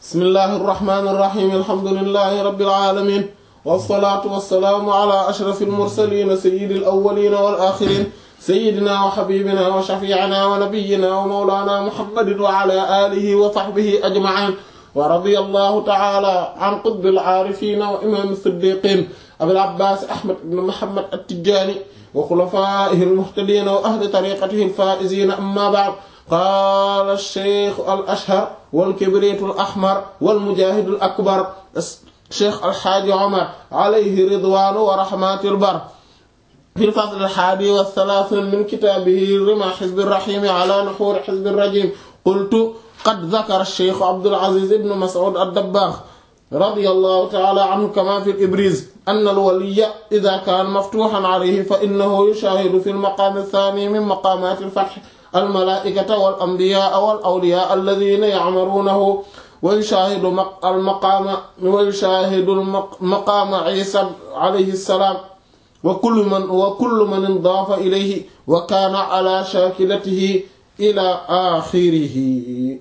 bismillahi irrahmani irrahim alhamdulilahi rabbil alamin wasalaatu wasalaamu ala ashraf almursalin sayidi alawalin wal axirin sayidina wa xabibina wa shafiicina wa nabiyina wa mawlana muhammadin wa ala alihi wa sahbihi ajmain wa radiya allahu taala an qutbil aarifina wa imam siddiqin abil abbas ahmad ibn muhammad attijani wa xulafaihi almuhtadina wa ahli tariqatihi alfaizina amma ba'd qaala alcheikh al ashhar walkibritu al ahmar walmujahidu al akbar cheikh alxaaji omar alayhi ridwanu wa rahmatu lbar fi lfasl alhaadi wathalaathin min kitaabihi rima xizbi rahimi ala nuxuuri xizbi rajim qultu qad dakara alcheikh abdul aziz ibn mas'ud ad-dabbaax radiyallahu ta'ala anhu kama fi al-ibriz anna al-waliyya idha kaana maftuhan alayhi fa innahu yushahidu fi al-maqaam ath-thaani min maqaamaat al-fath al-malaa'ikata wal-anbiyaa wal-awliyaa alladhiina ya'muruunahu wa yushahidu al-maqaama wa yushahidu maqaama Iisaa alayhi salaam wa kullu man wa kullu man idaafa ilayhi wa kaana ala shaakilatihi ila aaxirihi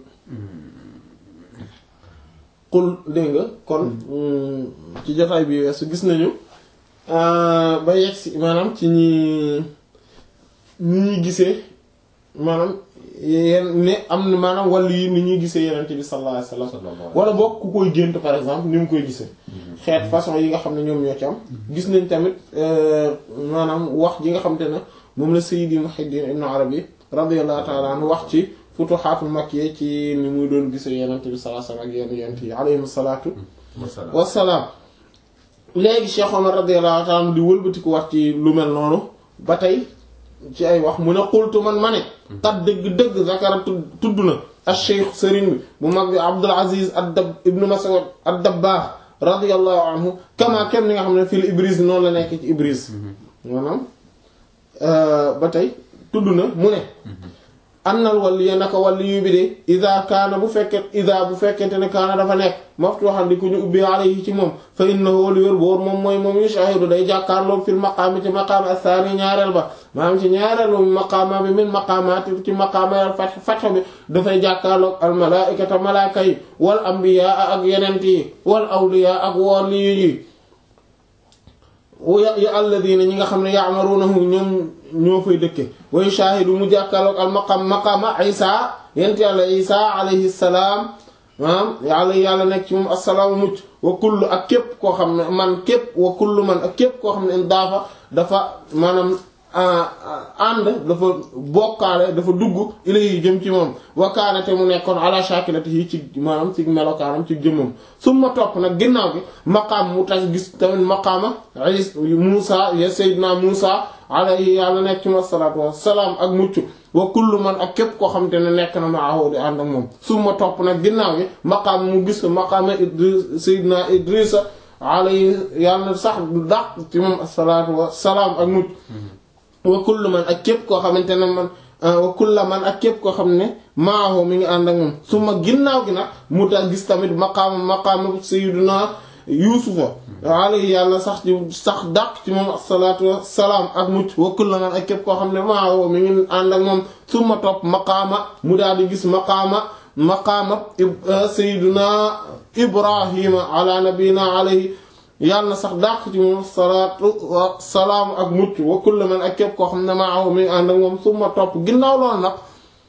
qul dégg nga kon ci jotaay bi weesu gis nañu ba yegg si maanaam ci ñi ñi ñuy gisee maanaam yeen ne am na maanaam wàllu yi ni ñuy gisee yenente bi sallallahu alayhi wasallam wala bokk ku koy gént par exemple ni mu koy gisee xeet façon yi nga xam ne ñoom ñoo ci am gis nañ tamit maanaam wax ji nga xam te ne moom la Sayyidi Muhyiddin Ibn Arabi radiyallahu ta'ala anhu wax ci futuhaatul makkiya ci ni muy doon gisee yenente bi sallallahu alayhi wasallam ak yenn yent yi alayhim salaatu wassalaam léegi Cheikh Omar radiyallahu ta'ala anhu di wëlbatiku wax ci lu mel noonu ba tey ci ay wax mu ne xultu man ma ne tat dëgg-dëgg zakara tudd na al cheikh sëriñ bi bu mag bi Abdul Aziz ad-Dab ibnu Mas'ud ad-Dabbaax radiyallahu anhu kama kem ni nga xam ne fil Ibriz noonu la nekk ci Ibriz maanaam ba tey tudd na mu ne annal waliya naka waliyu bi de ida kaana bu fekkee ida bu fekkente ne kaana dafa nekk maftuhan di ku ñu ubbi alayhi ci moom fa innahu li wér boor moom mooy moom yushahidu day jàkkaarloog fil maqaami ci maqaama athani ñaareel ba maanaam ci ñaareelu maqaama bi min maqaamaati ci maqaama fat fatx bi dafay jàkkaarloog al malaikata malaaka yi wal anbiyaa ak yenent yi wal awliyaa ak waliyu yi ya alladina ñi nga xam ne ya'marunahu ñoom ñoo fay dëkke wa yushahidu mu jàkkaarloog al maqam maqama isa yent yàlla isa alayhi salaam maanaam yàlla yàlla nekk ci moom assalaamu mucc wa kullu ak képp koo xam ne man képp wa kullu man ak képp koo xam ne daafa dafa maanaam ànd dafa bokkaale dafa dugg ilayhi jëm ci moom wakaanate mu nekkoon ala shakilatihi ci maanaam ci melokaanam ci jëmmam summa topp nag ginnaaw gi maqaam mu tax gis tamit maqaama Muusa ya Seydina Muusa alayhi yàlla nekk ci moom salaatu wassalaam ak mucc wa kullu man ak képp koo xam te ne nekk na maahu di ànd ak moom summa topp nag ginnaaw gi maqaam mu gis maqaama Idris Seydina Idrisa alayhi yàlla sax du dàq ci moom salaatu wassalaam ak mucc wa kullu man ak képp koo xamante ne man wa kulla man ak képp koo xam ne maahu mi ngi ànd ak moom su ma ginnaaw gi nag mu tax gis tamit maqaama maqaama sayyiduna yuusufa alayhi yàlla sax ci sax dàq ci moom asalaatu wassalaam ak mucc wa kulla man ak képp koo xam ne maahu mi ngi ànd ak moom su ma topp maqaama mu daal di gis maqaama maqaama sayyiduna ibrahima ala nabina alayhi yàlla na sax dàq ci moom salaatu wa salaam ak mucc wa kullu man ak képp koo xam ne maahu mi ànd ak moom su ma topp ginnaaw loolu nag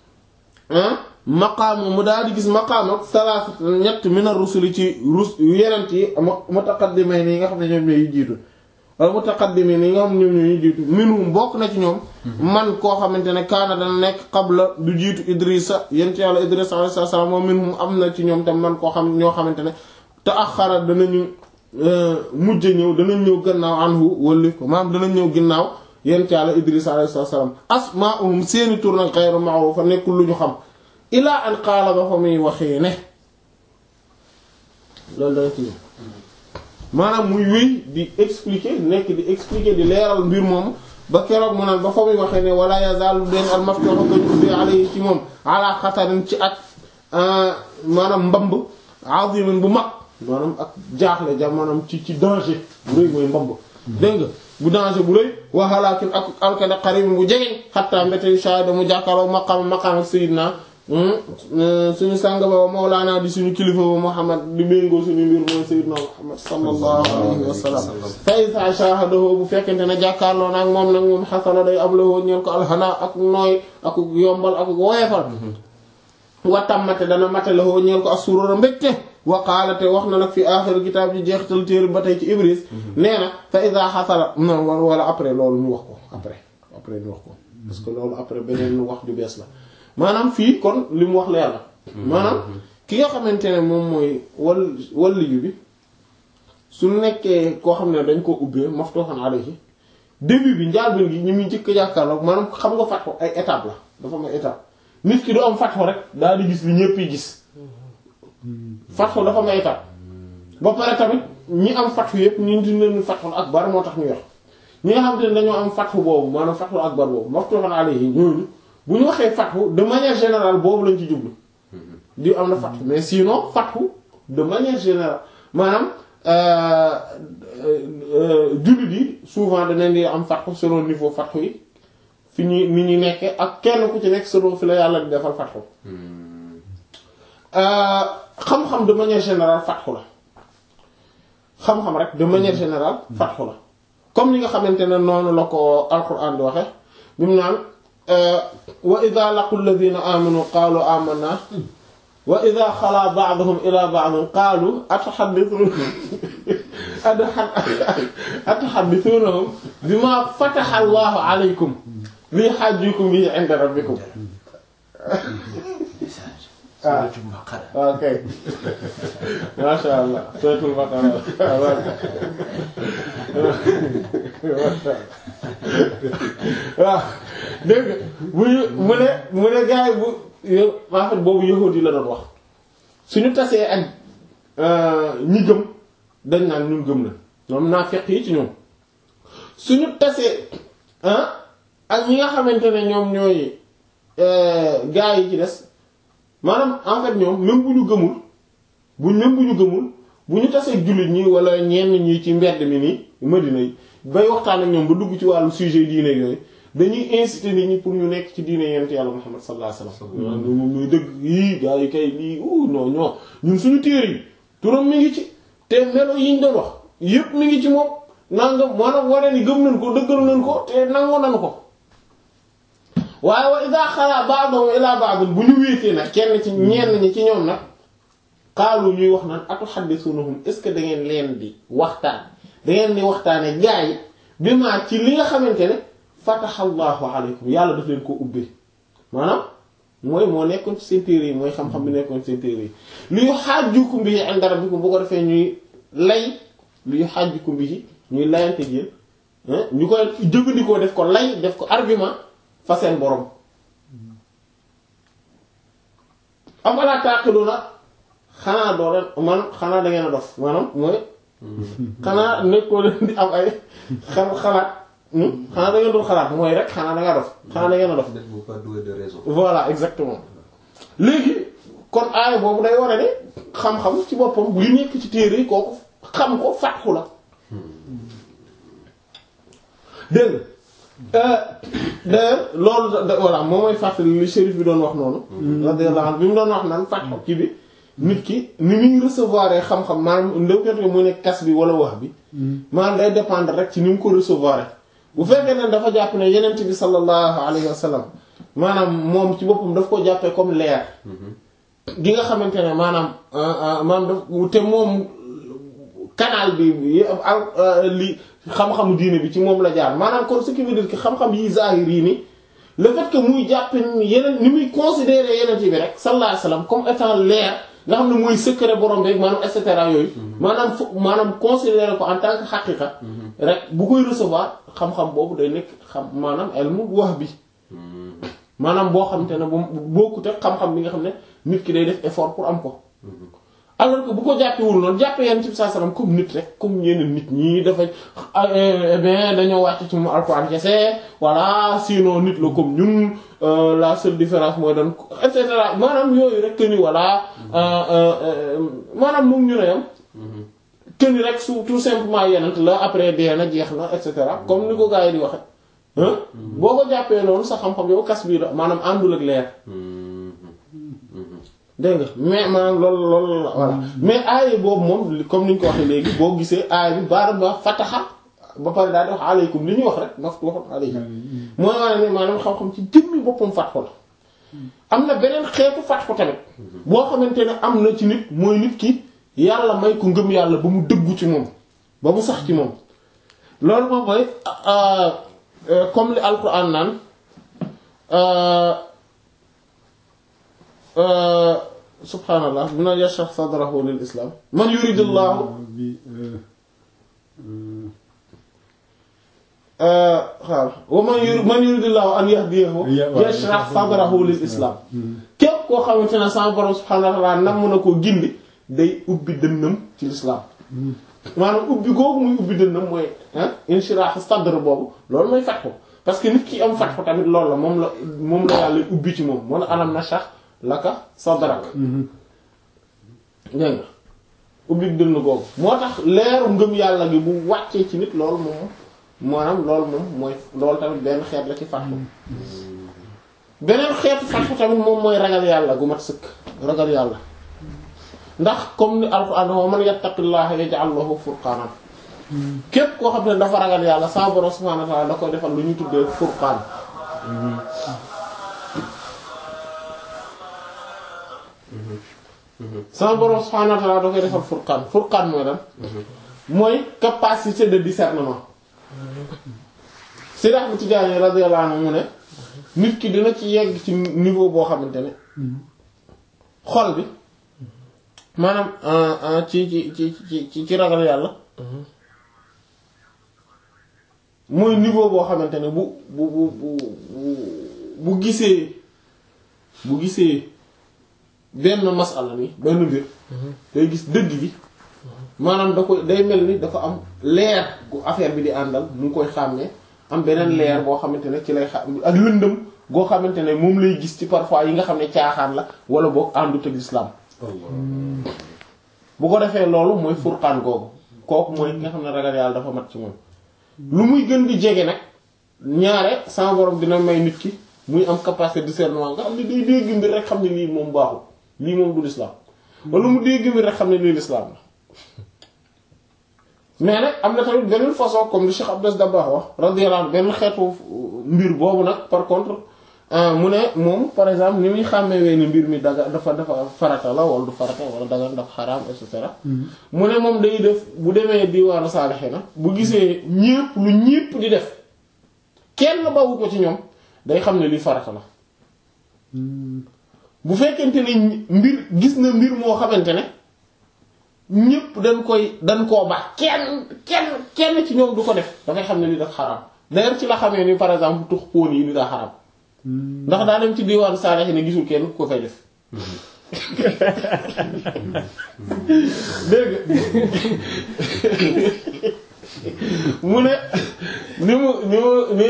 maqaama mu daal di gis maqaama salaasat ñett mina rusuli ci rus yenent yi mutaqaddimiin yi nga xam ne ñoom ñooy jiitu wala mutaqaddimiin yi nga xam ne ñoom ñooy jiitu minhum bokk na ci ñoom man koo xamante ne kaana dana nekk qabla du jiitu Idrissa yent yàlla Idrissa alayhi salaam moom minhum am na ci ñoom tam man koo xam ñoo xamante ne te axara danañu mujj ñëw danañ ñëw gannaaw anhu wëlli ko maanaam danañ ñëw ginnaaw yent yàlla Idris alayhi salaam asmaa'uhum seeni tur nag ghayru ma'rufa nekkul lu ñu xam ilaa an qaala ba fa muy waxee ne loolu dana ci maanaam muy wéy di expliquer nekk di expliquer di leeral mbir moom ba keroog mu naan ba fa muy waxee ne wala yazaalu den al maftuh ko ñu ubbi alayhi ci moom ala xatarin ci ak maanaam mbamb azimin bu mag maanaam ak jaaxle ja maanaam ci ci danger bu rëy mooy mbamb dégg nga bu danger bu rëy waxalaakin ak alkane xaribin bu jegeñ xattaa mbéte shahida mu jàkkaarloo maqaam maqaam ak sayidna suñu sàng ba Mawlaana di suñu kilifa ba Muhammad di méngoo suñu mbir mooy Sayyidina Muhammad sallallahu alayhi wa sallam fa iza shahadahu bu fekkente ne jàkkaarloo naag moom nag moom xasala day am la woo ñeel ko alxana ak nooy ak yombal ak woyefal wa tammate dana mate la woo ñeel ko as-surura mbégte wa qaala te wax na nag fi aaxir kitaab ji jeexital téere ba tey ci Ibris nee na fa iza xasala non wala après loolu ñu wax ko après après ñu wax ko parce que loolu après beneen wax ju bees la maanaam fii kon li mu wax leer la maanaam ki nga xamante ne moom mooy wal walliyu bi su nekkee koo xam ne dañ koo ubbee maftuhan alayhi début bi njaalbeen gi ñu muy njëkk a jàkkaarloo maanaam xam nga fatxu ay étape la dafa am ay étape nit ki du am fatxu rek daal di gis li ñëpp yi gis fatxu dafa am ay étape ba pare tamit ñi am fatxu yëpp ñu di leen fatxul akbar moo tax ñu yor ñi nga xamante ne dañoo am fatxu boobu maanaam fatxul akbar boobu maftuhan alayhi ñooñu bu ñu waxee fatxu de manière générale boobu lañ ci jublu di am na fatxu mais sinon fatxu de manière générale maanaam jullit yi souvent danañ di am fatxu selon niveau fatxu yi fi ñuy ni ñu nekkee ak kenn ku ci nekk selon fi la yàlla di defal fatxu xam-xam de manière générale fatxu la xam-xam rek de manière générale fatxu la comme ni nga xamante ne noonu la ko alquran di waxe bi mu naan wa ida laqu alladina amanu qaalu amanna wa ida xalaa ba'duhum ila ba'din qaalu atahaddithuna atahaddithunahum bima fataha allahu alaykum li hajjukum bihi inda rabbikum Suratul Baqara. ok masha allah suratul baqara waaw dégg nga bu mu ne mu ne gars yi bu yo- en fait boobu yahudi la doon wax suñu tasee ak ñi gëm dañ naan ñun gëm na ñoom naa fekk yi ci ñoom suñu tasee ah ak ñi nga xamante ne ñoom ñooy gars yi ci des maanaam en fait ñoom même bu ñu gëmul bu même bu ñu gëmul bu ñu tasee jullit ñi wala ñenn ñi ci mbedd mi nii Madina yi bay waxtaan ak ñoom ba dugg ci wàllu sujet diine yooyu dañuy inciter nit ñi pour ñu nekk ci diine yent yàlla Muhammad sallallahu alayhi wasallam moom muy dëgg yii gars yi kay lii uh non non ñun suñu téere yi turam mi ngi ci te melo yi ñu doon wax yépp mi ngi ci moom nangam maanaam wane ni gëm nañ ko dëggal nañ ko te nangoo nañ ko waaye wa ida xalaa ba'dhum ila ba'd bu ñu wéetee nag kenn ci ñenn ñi ci ñoom nag xaalu ñuy wax naan atuhaddithunahum est-ce que da ngeen leen di waxtaan da ngeen di waxtaane gaa yi bi ma ci li nga xamante ne fatahallahu alaykum yàlla daf leen ko ubbee maanaam mooy moo nekkoon ci seen téere yi mooy xam-xam bi nekkoon ci seen téere yi li yuhajjukum bihi inda rabbikum bu ko defee ñuy lay li yuhajjukum bihi ñuy layante yéen ñu koy jëfandikoo def ko lay def ko argument fa seen borom afalaa taqiluna xanaa doo leen man xanaa da ngeen a dof maanaam mooy xanaa nekkoo leen di am ay xel xalaat xanaa da ngeen doon xalaat mooy rek xanaa da nga dof xanaa da ngeen a dof N'êtes-vous pas doué de raison? voilà exactement léegi kon aaya boobu day war a ne xam-xam ci boppam li nekk ci téere yi kooku xam ko fàtxu la dégg nga d'ailleurs loolu da voilà moom mooy fàttali li shérif bi doon wax noonu. radiyallahu anhu bi mu doon wax naan fàtxu kii bi nit ki ni muy recevoir xam-xam maanaam ndewkete mu nekk kas bi wala wax bi. maanaam day dépendre rek ci ni mu ko recevoir bu fekkee ne dafa jàpp ne yenent bi sallallahu alayhi wa sallam maanaam moom ci boppam daf ko jàppee comme leer. gi nga xamante ne maanaam maanaam daf te moom canal bi li xam-xamu diine bi ci moom la jaar maanaam kon ce qui veut dire que xam-xam yi zahir yi ni le fait que muy jàpp yeneen ni muy considérer yeneen bi rek sallallahu alayhi wasallam comme étant leer nga xam ne muy secret borom bi maanaam et cetera yooyu. maanaam fu maanaam considérer ko en tant que xaqiqa rek bu koy recevoir xam-xam boobu day nekk xam maanaam ilmu wax bi. maanaam boo xamante ne bu bokkut ak xam-xam bi nga xam ne nit ki day def effort pour am ko. alors que bu ko jàppewul noonu jàppee yenn ci saa salaam comme nit rek comme yeneen nit ñi dafa eh bien dañoo wàcc ci mu alxuraan kese voilà sinon nit la comme ñun la seule différence mooy doon et cetera maanaam yooyu rek que ni voilà maanaam moom ñu ne yam que ni rek su tout simplement yeneen la après dee na jeex na et cetera comme ni ko gars yi di waxe boo ko jàppee noonu sa xam-xam yow kas bii la maanaam àndul ak leer dégg nga mais maanaam loolu loolu la voilà mais aaya boobu moom li- comme ni ñu ko waxee léegi boo gisee aaya bi baara ba fataxa ba pare daal di wax aleykum li ñuy wax rek ma waxoon aleykum mooy wane ne maanaam xam-xam ci jëmmi boppam fatxu la am na beneen xeetu fatxu tamit boo xamante ne am na ci nit mooy nit ki yàlla may ko ngëm yàlla ba mu dëggu ci moom ba mu sax ci moom loolu moom mooy euh, euh, comme li alquran naan euh, euh, subhanallah mun a yashrah sadrahu lil islam man yuridullahu bi xaal wa man yur man yuridullahu an yahdiyahu yashrah sadrahu lil islam képp koo xamante ne sama borom subhanahu wa ta'ala nam na koo gindi day ubbi dënnam ci l'islam maanaam ubbi googu muy ubbi dënnam mooy ah inshirah sadr boobu loolu mooy fatxu parce que nit ki am fatxu tamit loolu la moom la moom la yàlla ubbi ci moom moo la alam nashrah laka sadrak dégg nga ubbi dënn googu moo tax leeru ngëm yàlla gi bu wàccee ci nit loolu moom maanaam loolu moom mooy loolu tamit benn xeet la ci fatxu beneen xeetu fatxu tamit moom mooy ragal yàlla gu mat sëkk ragal yàlla ndax comme ni alquran wa man yattaqillaha yaj'al lahu furqanan képp koo xam ne dafa ragal yàlla sa borom subhanahu wa ta'ala da koy defal lu ñu tuddee furqaan sama borom subhanahu wa ta'ala da koy defal furqaan furqaan mooy lan mooy capacité de discernement Seydi Ahmad Tijaani radiyallahu anhu mu ne nit ki dina ci yegg ci niveau boo xamante ne xol bi maanaam ci ci ci ci ci ragal yàlla mooy niveau boo xamante ne bu bu bu bu bu gisee bu gisee benn masala ni benn mbir day gis dëgg bi maanaam da koy day mel ni dafa am leer gu affaire bi di àndal mu ngi koy xàmmee am beneen leer boo xamante ne ci lay xam ak lëndëm goo xamante ne moom lay gis ci parfois yi nga xam ne caaxaan la wala boog àndut ak islam bu ko defee loolu mooy furqaan googu kooku mooy ki nga xam ne ragal yàlla dafa mat ci moom lu muy gën di jege nag ñaare sama borom dina may nit ki muy am capacité de discernement nga xam ne day dégg mbir rek xam ne lii moom baaxul lii moom du l'islam wala mu dégg mbir rek xam ne lii l'islam la mais nag am na tamit beneen façon comme li Cheikh Abdou Dabakh wax radiyallahu anhu benn xeetu mbir boobu nag par contre mu ne moom par exemple ni muy xàmmewee ni mbir mi daga dafa dafa farata la wala du farata wala daga dafa xaraam et cetera mu ne moom day def bu demee diwaanu saalixiina bu gisee ñépp lu ñépp di def kenn bawu ko ci ñoom day xam ne li farata la bu fekkente ne mbir gis na mbir moo xamante ne ñépp dañ koy dañ koo baax kenn kenn kenn ci ñoom du ko def dafay xam ne li daf xaraam d'ailleurs ci la xamee ni par exemple tux póon yi ni daa xaraam ndax daa dem ci diwaanu saalex ne gisul kenn ku ko fay def dégg mu ne ni mu ni mu ni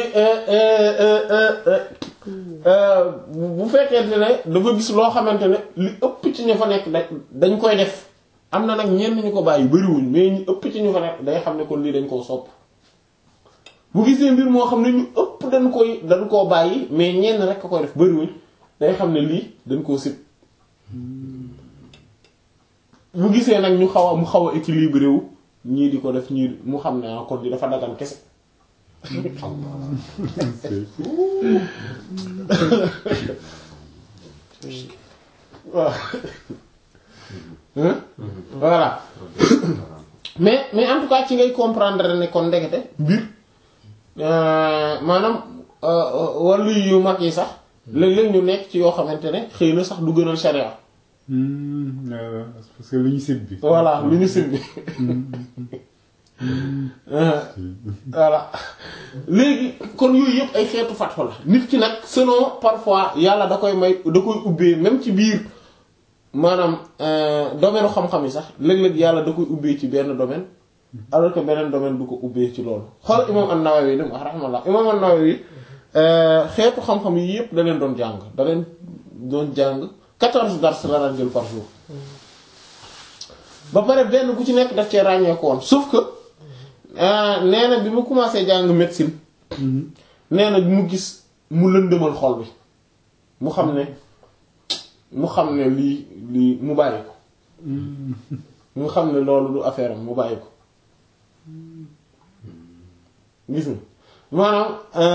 bu fekkente ne dafa gis loo xamante ne li ëpp ci ñu fa nekk dañ koy def am na nag ñenn ñu ko bàyyi bariwuñ mais ñu ëpp ci ñu fa nekk day xam ne kon lii dañ koo sopp bu gisee mbir moo xam ne ñu ëpp dañ koy dañ koo bàyyi mais ñenn rek a koy def bariwuñ day xam ne lii dañ koo sib bu gisee nag ñu xaw a mu xaw a équilibré wu ñii di ko def ñii mu xam ne kon di dafa dagan kese waaw voilà mais mais en tout cas ci ngay comprendre ne kon ndekete mbir maanaam wàllu yu mag yi sax léeg-léeg ñu nekk ci yoo xamante ne xëy na sax du gënal sharia parce que lu ñu sib bi voilà lu ñu sib bi voilà léegi kon yooyu yëpp ay xeetu fatxo la nit ki nag selon parfois yàlla da koy may da koy ubbee même ci biir maanaam domaine xam-xam yi sax léeg-léeg yàlla da koy ubbee ci benn domaine alors que beneen domaine du ko ubbee ci loolu xool imam an-Nawawi li mu wax rahmallah imam an-Nawawi xeetu xam-xam yi yëpp da leen doon jàng da leen doon jàng quatorze dars la daan jël par jour ba pare benn bu ci nekk daf cee ràññeeku woon sauf que nee na bi mu commencé jàng médecine nee na mu gis mu lëndëmal xol bi mu xam ne mu xam ne lii lii mu bàyyi ko mu xam ne loolu du affaire am mu bàyyi ko gis nga maanaam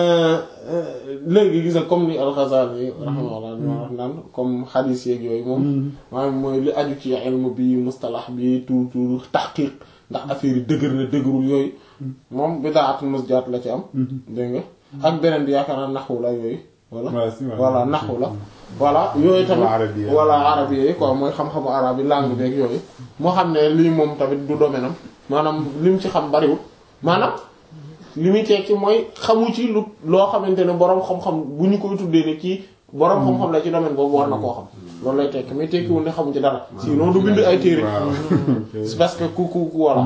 léegi gis nga comme ni al-Ghazali rahimahullah ñu wax naan comme xadiis yeeg yooyu moom maanaam mooy li aju ci ilmu bi mustalax bi tout tout tahqiq ndax affaire yi dëgër na dëgërul yooyu moom bidaatu musjaat la ci am dégg nga ak beneen bi yaakaar naa naxwu la yooyu voilà voilà naxwu la voilà yooyu tamit voilà arabe yi quoi mooy xam-xamu arabe yi langue beeg yooyu moo xam ne lii moom tamit du domaine am maanaam li mu ci xam bariwul maanaam li muy tekki mooy xamu ci lu loo xamante ne boroom xam-xam bu ñu koy tuddee ne kii boroom xam-xam la ci domaine boobu war na koo xam loolu lay tekki mais tekkiwul ne xamu ci dara sinon du bind ay téere c'est parce que ku ku ku voilà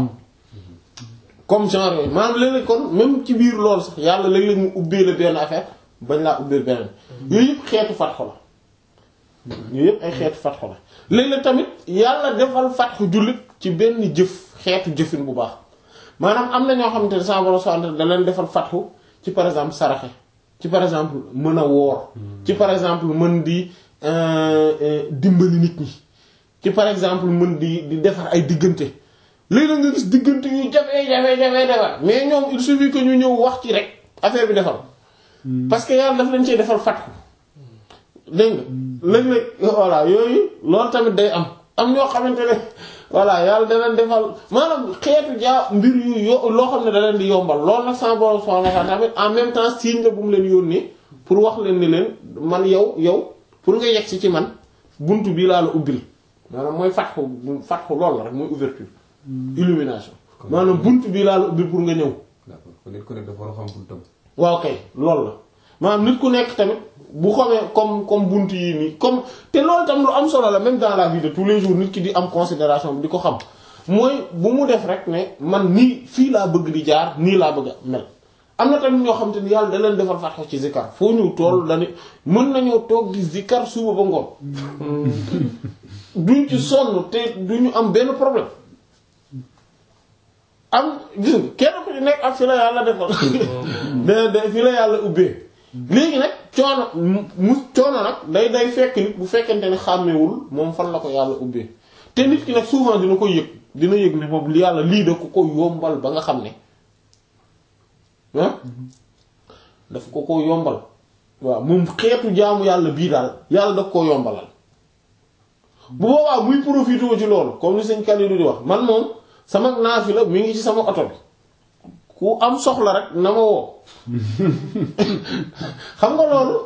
comme genre yooyu maanaam léeg-léeg kon même ci biir loolu sax yàlla léeg-léeg mu ubbee la benn affaire bañ laa ubbee beneen yooyu yëpp xeetu fatxu la yooyu yëpp ay xeetu fatxu la léeg-léeg tamit yàlla defal fatxu jullit ci benn jëf xeetu jëfin bu baax maanaam am na ñoo xamante ne sama borom subhanahu da leen defal fatxu ci par exemple saraxe ci par exemple mën a woor ci par exemple mën di dimbali nit ñi ci par exemple mën di di defar ay diggante léegi nga gis diggante yu jafe jafe jafe defar mais ñoom il suffit que ñu ñëw wax ci rek affaire bi defar parce que yàlla daf leen cee defal fatxu dégg nga léeg-léeg voilà yooyu loolu tamit day am am ñoo xamante ne voilà yàlla da leen defal maanaam xeetu jaa mbir yu yo loo xam ne da leen di yombal loolu nag sama borom subhanahu wa ta'ala tamit en même temps signe la bu mu leen yónnee pour wax leen ni leen man yow yow pour nga yegg si ci man buntu bii laa la ubbil maanaam mooy fatxu fatxu loolu la rek mooy ouverture illumination maanaam buntu bii laa la ubbil pour nga ñëw. d'accord kon nit ku nekk dafa war a xam buntam. waaw kay loolu la maanaam nit ku nekk tamit bu xamee comme comme buntu yi nii comme te loolu tam lu am solo la même dans la vie de tous les jours nit ki di am considération bi di ko xam mooy bu mu def rek ne man nii fii laa bëgg di jaar nii laa bëgg a mel. am na tamit ñoo xam te ni yàlla da leen defal fatxo ci zikar foo ñëw tool dañu mën nañoo toog di zikar suba ba ngoon duñ ci sonn te duñu am benn problème. am gis nga kenn ku ci nekk ak fi la yàlla defal de de fi la yàlla ubbee léegi nag coono mu coono nag day day fekk nit bu fekkente ne xàmmewul moom fan la ko yàlla ubbee te nit ki nag souvent dina ko yëg dina yëg ne moom li yàlla lii da ko ko yombal ba nga xam ne ah daf ko ko yombal waaw moom xeetu jaamu yàlla bii daal yàlla daf koo yombalal bu boobaa muy profité ci loolu comme ni sëñ Khalilou di wax man moom sama naafila mi ngi ci sama oto bi ku am soxla rek na ma woo xam nga loolu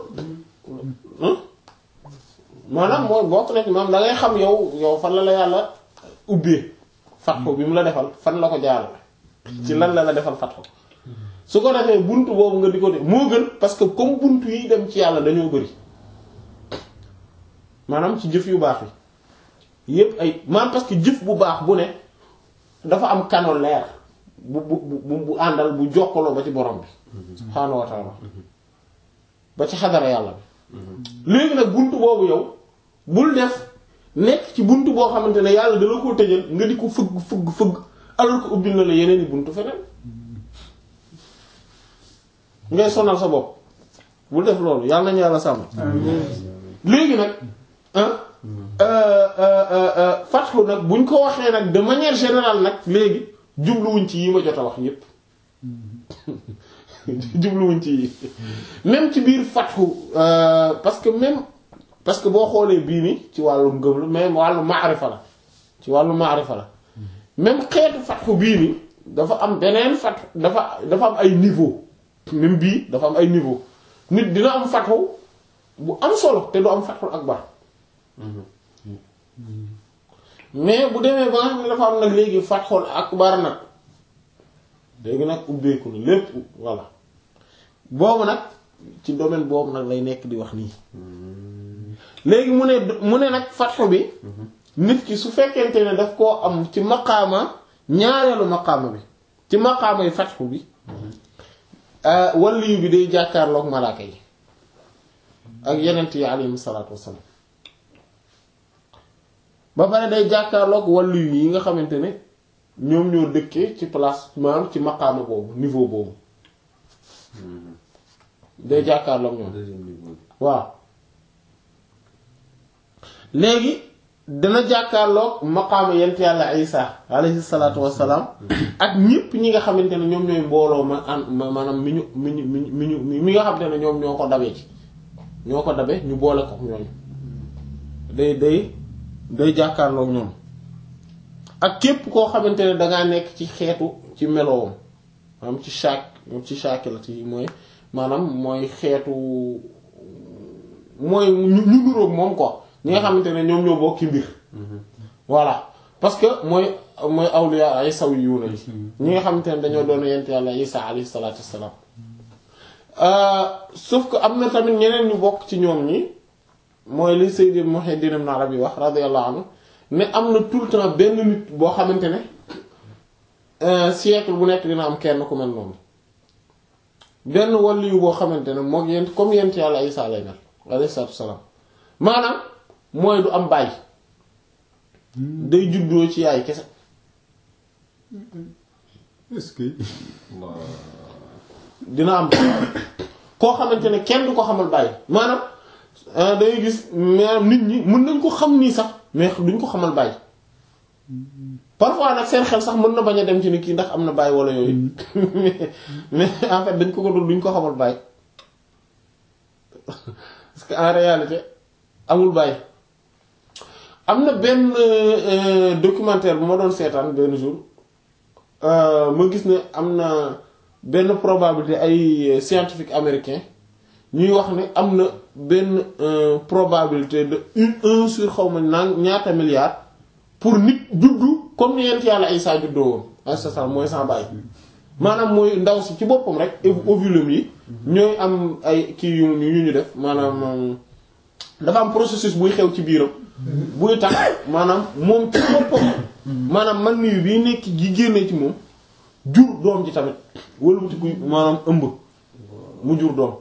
maanaam mooy bokk na ci maanaam da ngay xam yow yow fan la la yàlla ubbee fatxu bi mu la defal fan la ko jaarale ci lan la la defal fatxu su ko defee buntu boobu nga di ko de moo gën parce que comme buntu yi dem ci yàlla dañoo bëri maanaam ci jëf yu baax yi yépp ay maanaam parce que jëf bu baax bu ne dafa am kano leer bu bu bu bu àndal bu jokkaloo ba ci borom bi subhaanahu wa ta'ala ba ci xadara yàlla bi léegi nag buntu boobu yow bul def nekk ci buntu boo xamante ne yàlla dala koo tëjal nga di ko fëgg fëgg fëgg alors que ubbil na la yeneen i buntu feneen ngay sonal sa bopp bul def loolu yàlla nañu yàlla sàmm léegi nag fatxu nag buñ ko waxee nag de manière générale nag léegi jubluwuñ ci yi ma jot a wax yépp jubluwuñ ci yi même ci biir fatxu parce que même parce que boo xoolee bii ni ci wàllu ngëm la même wàllu maarifa la ci wàllu maarifa la même xeetu fatxu bii ni dafa am beneen fatxu dafa dafa am ay niveau même bii dafa am ay niveau nit dina am fatxu bu am solo te du am fatxul akbar mais bu demee ba nga xam ne dafa am nag léegi fatxul akbar nag léegi nag ubbeeku na lépp voilà boobu nag ci domaine boobu nag lay nekk di wax nii léegi mu ne mu ne nag fatxu bi nit ki su fekkente ne daf koo am ci maqaama ñaareelu maqaama bi ci maqaama yi fatxu bi waliyu bi day jàkkaarloog malaaka yi ak yenent yi alayhim salaatu wassalaam ba pare day jàkkaarloog waliyu yi nga xamante ne ñoom ñoo dëkkee ci place maanaam ci maqaama boobu niveau boobu day jàkkaarloog ñoom deuxième niveau bi. waaw léegi dana jàkkaarloog maqaama yent yàlla isa alayhi salaatu wassalaam ak ñépp ñi nga xamante ne ñoom ñooy mbooloo ma an ma- maanaam mi ñu mi ñu mi ñu mi ñu mi nga xamante ne ñoom ñoo ko dabee ci ñoo ko dabe ñu boole ko ñooñu day day day jàkkaarloog ñoom ak képp koo xamante ne dangaa nekk ci xeetu ci meloowam maanaam ci chaque ci chaque la ci mooy maanaam mooy xeetu mooy ñu ñu nuroog moom quoi ñi nga xamante ne ñoom ñoo bokki mbir voilà parce que mooy mooy awliya ay saw yu na yi ñi nga xamante ne dañoo doon yent yàlla isa alayhi salaatu wassalaam sauf que am na tamit ñeneen ñu bokk ci ñoom ñi mooy li Sayyid Muhyiddin Ibn Arabi wax radiyallahu anhu ne am na tout le temps benn nit boo xamante ne siècle bu nekk dina am kenn ku mel noonu benn waliyu boo xamante ne mook yent comme yent yàlla isa lay mel alayhi salaatu wassalaam maanaam mooy du am baay day juddoo ci yaay kese est-ce que dina am koo xamante ne kenn du ko xamal baay maanaam da ngay gis maanaam nit ñi mën nañ ko xam nii sax mais duñ ko xamal baay parfois nag seen xel sax mën na bañ a dem ci ni kii ndax am na baay wala yooyu mais en fait dañ ko ko dul duñ ko xamal baay parce que en réalité amul baay am na benn documentaire bu ma doon seetaan benn jour ma gis ne am na benn probabilité ay scientifique américain ñuy wax ne am na benn probabilité de une un sur xaw ma naan ñaata milliards pour nit juddu comme ni yent yàlla Isaa juddoo woon alayhi mooy sans baay maanaam mooy ndaw si ci boppam rek ovulum yi ñooy am ay kii yu yu ñu def maanaam dafa am processus buy xew ci biiram buy tax maanaam moom ci boppam maanaam man nii bii nekk gi génnee ci moom jur doom ji tamit wëlbatiku maanaam ëmb mu jur doom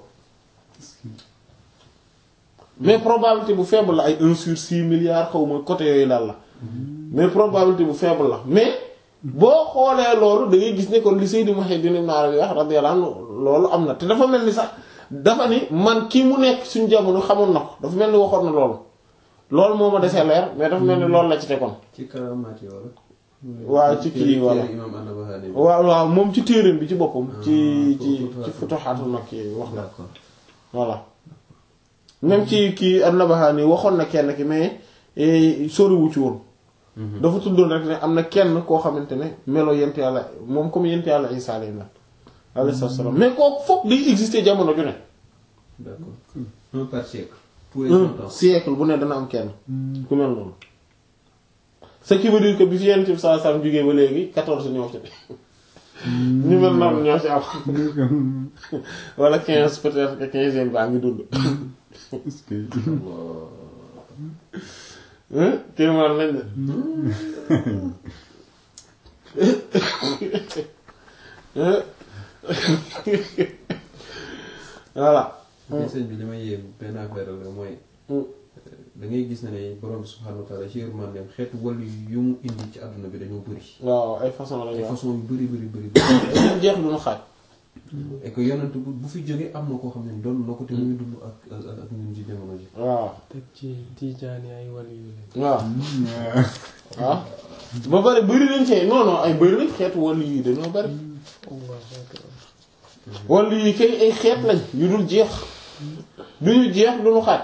mais probabilité bu faible la ay un sur six milliards xaw ma côté yooyu daal la mais probabilité bu faible la mais boo xoolee loolu da ngay gis ne kon li Sayyid Muhyiddin Ibn Arabi wax radiyallahu anhu loolu am na te dafa mel ni sax dafa ni man kii mu nekk suñu jamono xamoon na ko dafa mel ni waxoon na loolu loolu moo ma desee leer mais dafa mel ni loolu la ci tegoon ci karamaat yi wala. waaw ci kii wala imam An-Nabahani bi. waaw waaw moom ci téereem bi ci boppam ci Ah, ci Futuhaat. ci Futuhaat Makki wax na d'accord. voilà même ci kii An-Nabahani waxoon na kenn ki mais eh, soriwu ci woon dafa tuddoon rek ne am na kenn koo xamante ne melo yent yàlla moom comme yent yàlla Isaa lay mel alayhi salaam mais kooku foog day exister jamono ju ne d'accord un par siècle. tous les un cent ans. siècle bu ne dana am kenn ku mel noonu ce qui veut dire que bi fi yent bi sallallahu alayhi wasallam jógee ba léegi quatorze ñoo ci ñu mel noonu ñoo ci am wala quinze peut-être que quinzième baa ngi dund est-ce que hein kéemaan lañ de Hein? voilà mais sëñ bi li may yéem benn affaire la mooy. da ngay gis ne ne borom subhanahu wa ta'ala ci yërmandeem xeetu wàllu yu mu indi ci àdduna bi dañoo bëri. waaw ay façon la ay ñu wax façon yu bëri bëri bëri. dañu jeex duñu xaaj et que yonent bu bu fi jógee am na koo xam ne doon na ko te muy dund ak ak ak ñun ci jamono ji. waaw teg ci tiijaan yi ay wàllu yu leen. waaw waaw ba bari bëri nañ ci non non ay bëri nañ xeetu wàllu yi dañoo bëri Allahu akbar. wàllu yi kay ay xeet lañ yu dul jeex duñu jeex duñu xaaj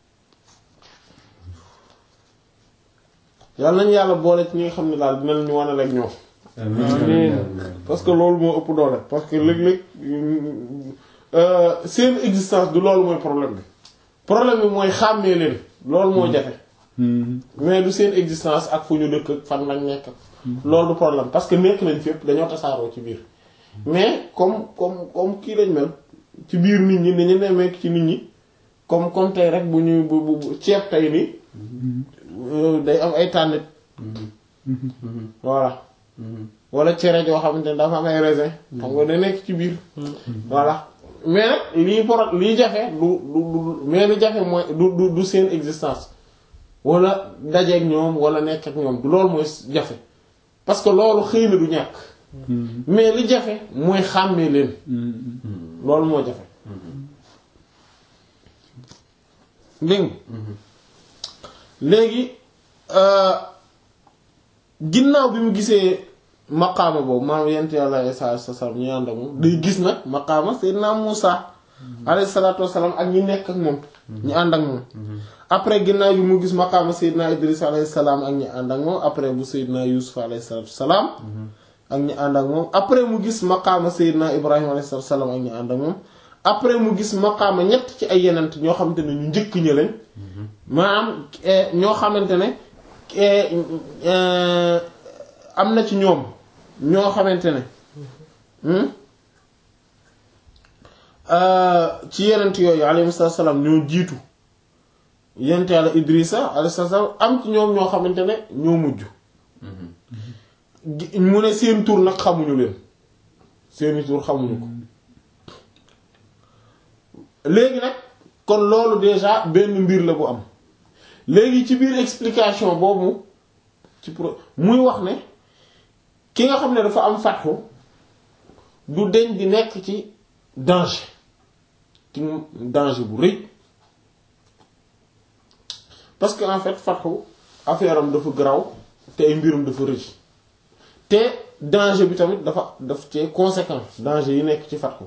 yàlla nañu yàlla boole ci ñi nga xam ne daal dina ñu wane ak ñoom parce que loolu moo ëpp doole parce que léeg-léeg euh, seen existence du loolu mooy problème bi problème bi mooy xàmmee leen loolu moo jafe mais du seen existence ak fu ñu dëkk ak fan lañ nekk loolu du problème parce que nekk nañ fépp dañoo tasaaroo ci biir mais comme comme comme kii lañ mel ci biir nit ñi dañu nemmeek ci nit ñi comme comme tey rek bu ñuy bu bu bu ceeb tey nii euh, day am ay tànnit voilà wala cere joo xamante ne dafa am ay raisin xam nga da nekk ci biir voilà mais nag lii por lii jafe du du du mais lu jafe mooy du du du seen existence wala dajeek ñoom wala nekk ak ñoom du loolu mooy jafe parce que loolu xëy na du ñàkk mais li jafe mooy xàmmee leen loolu moo jafe dégg nga léegi ginnaaw bi mu gisee maqaama boobu maanaam yent yàlla Isaa alayhi salaam ñu ànd ak moom day gis nag maqaama Seydina Muusa alayhi salaatu wassalaam ak ñi nekk ak moom ñu ànd ak moom après ginnaaw bi mu gis maqaama Seydina Idris alayhi salaam ak ñi ànd ak moom après bu Seydina Yuusuf alayhi salaatu wassalaam ak ñi ànd ak moom après mu gis maqaama Seydina Ibrahima alayhi salaatu wassalaam ak ñi ànd ak moom après mu gis maqaama ñett ci ay yenent ñoo xamante ne ñu njëkk ñi lañ maanaam ñoo xamante ne am na ci ñoom ñoo xamante ne ci yenent yooyu alayhi salaam ñoo jiitu yenent yàlla Idrissa alayhi salaam am ci ñoom ñoo xamante ne ñoo mujj mu ne seen tur nag xamuñu leen seeni tur xamuñu ko léegi nag kon loolu déjà benn mbir la bu am léegi ci biir explication boobu ci pro muy wax ne ki nga xam ne dafa am fatxu du deñ di nekk ci danger ci danger bu rëy parce que en fait fatxu affaire am dafa garaw te ay mbirum dafa rëy te danger bi tamit dafa daf ci conséquent danger yi nekk ci fatxu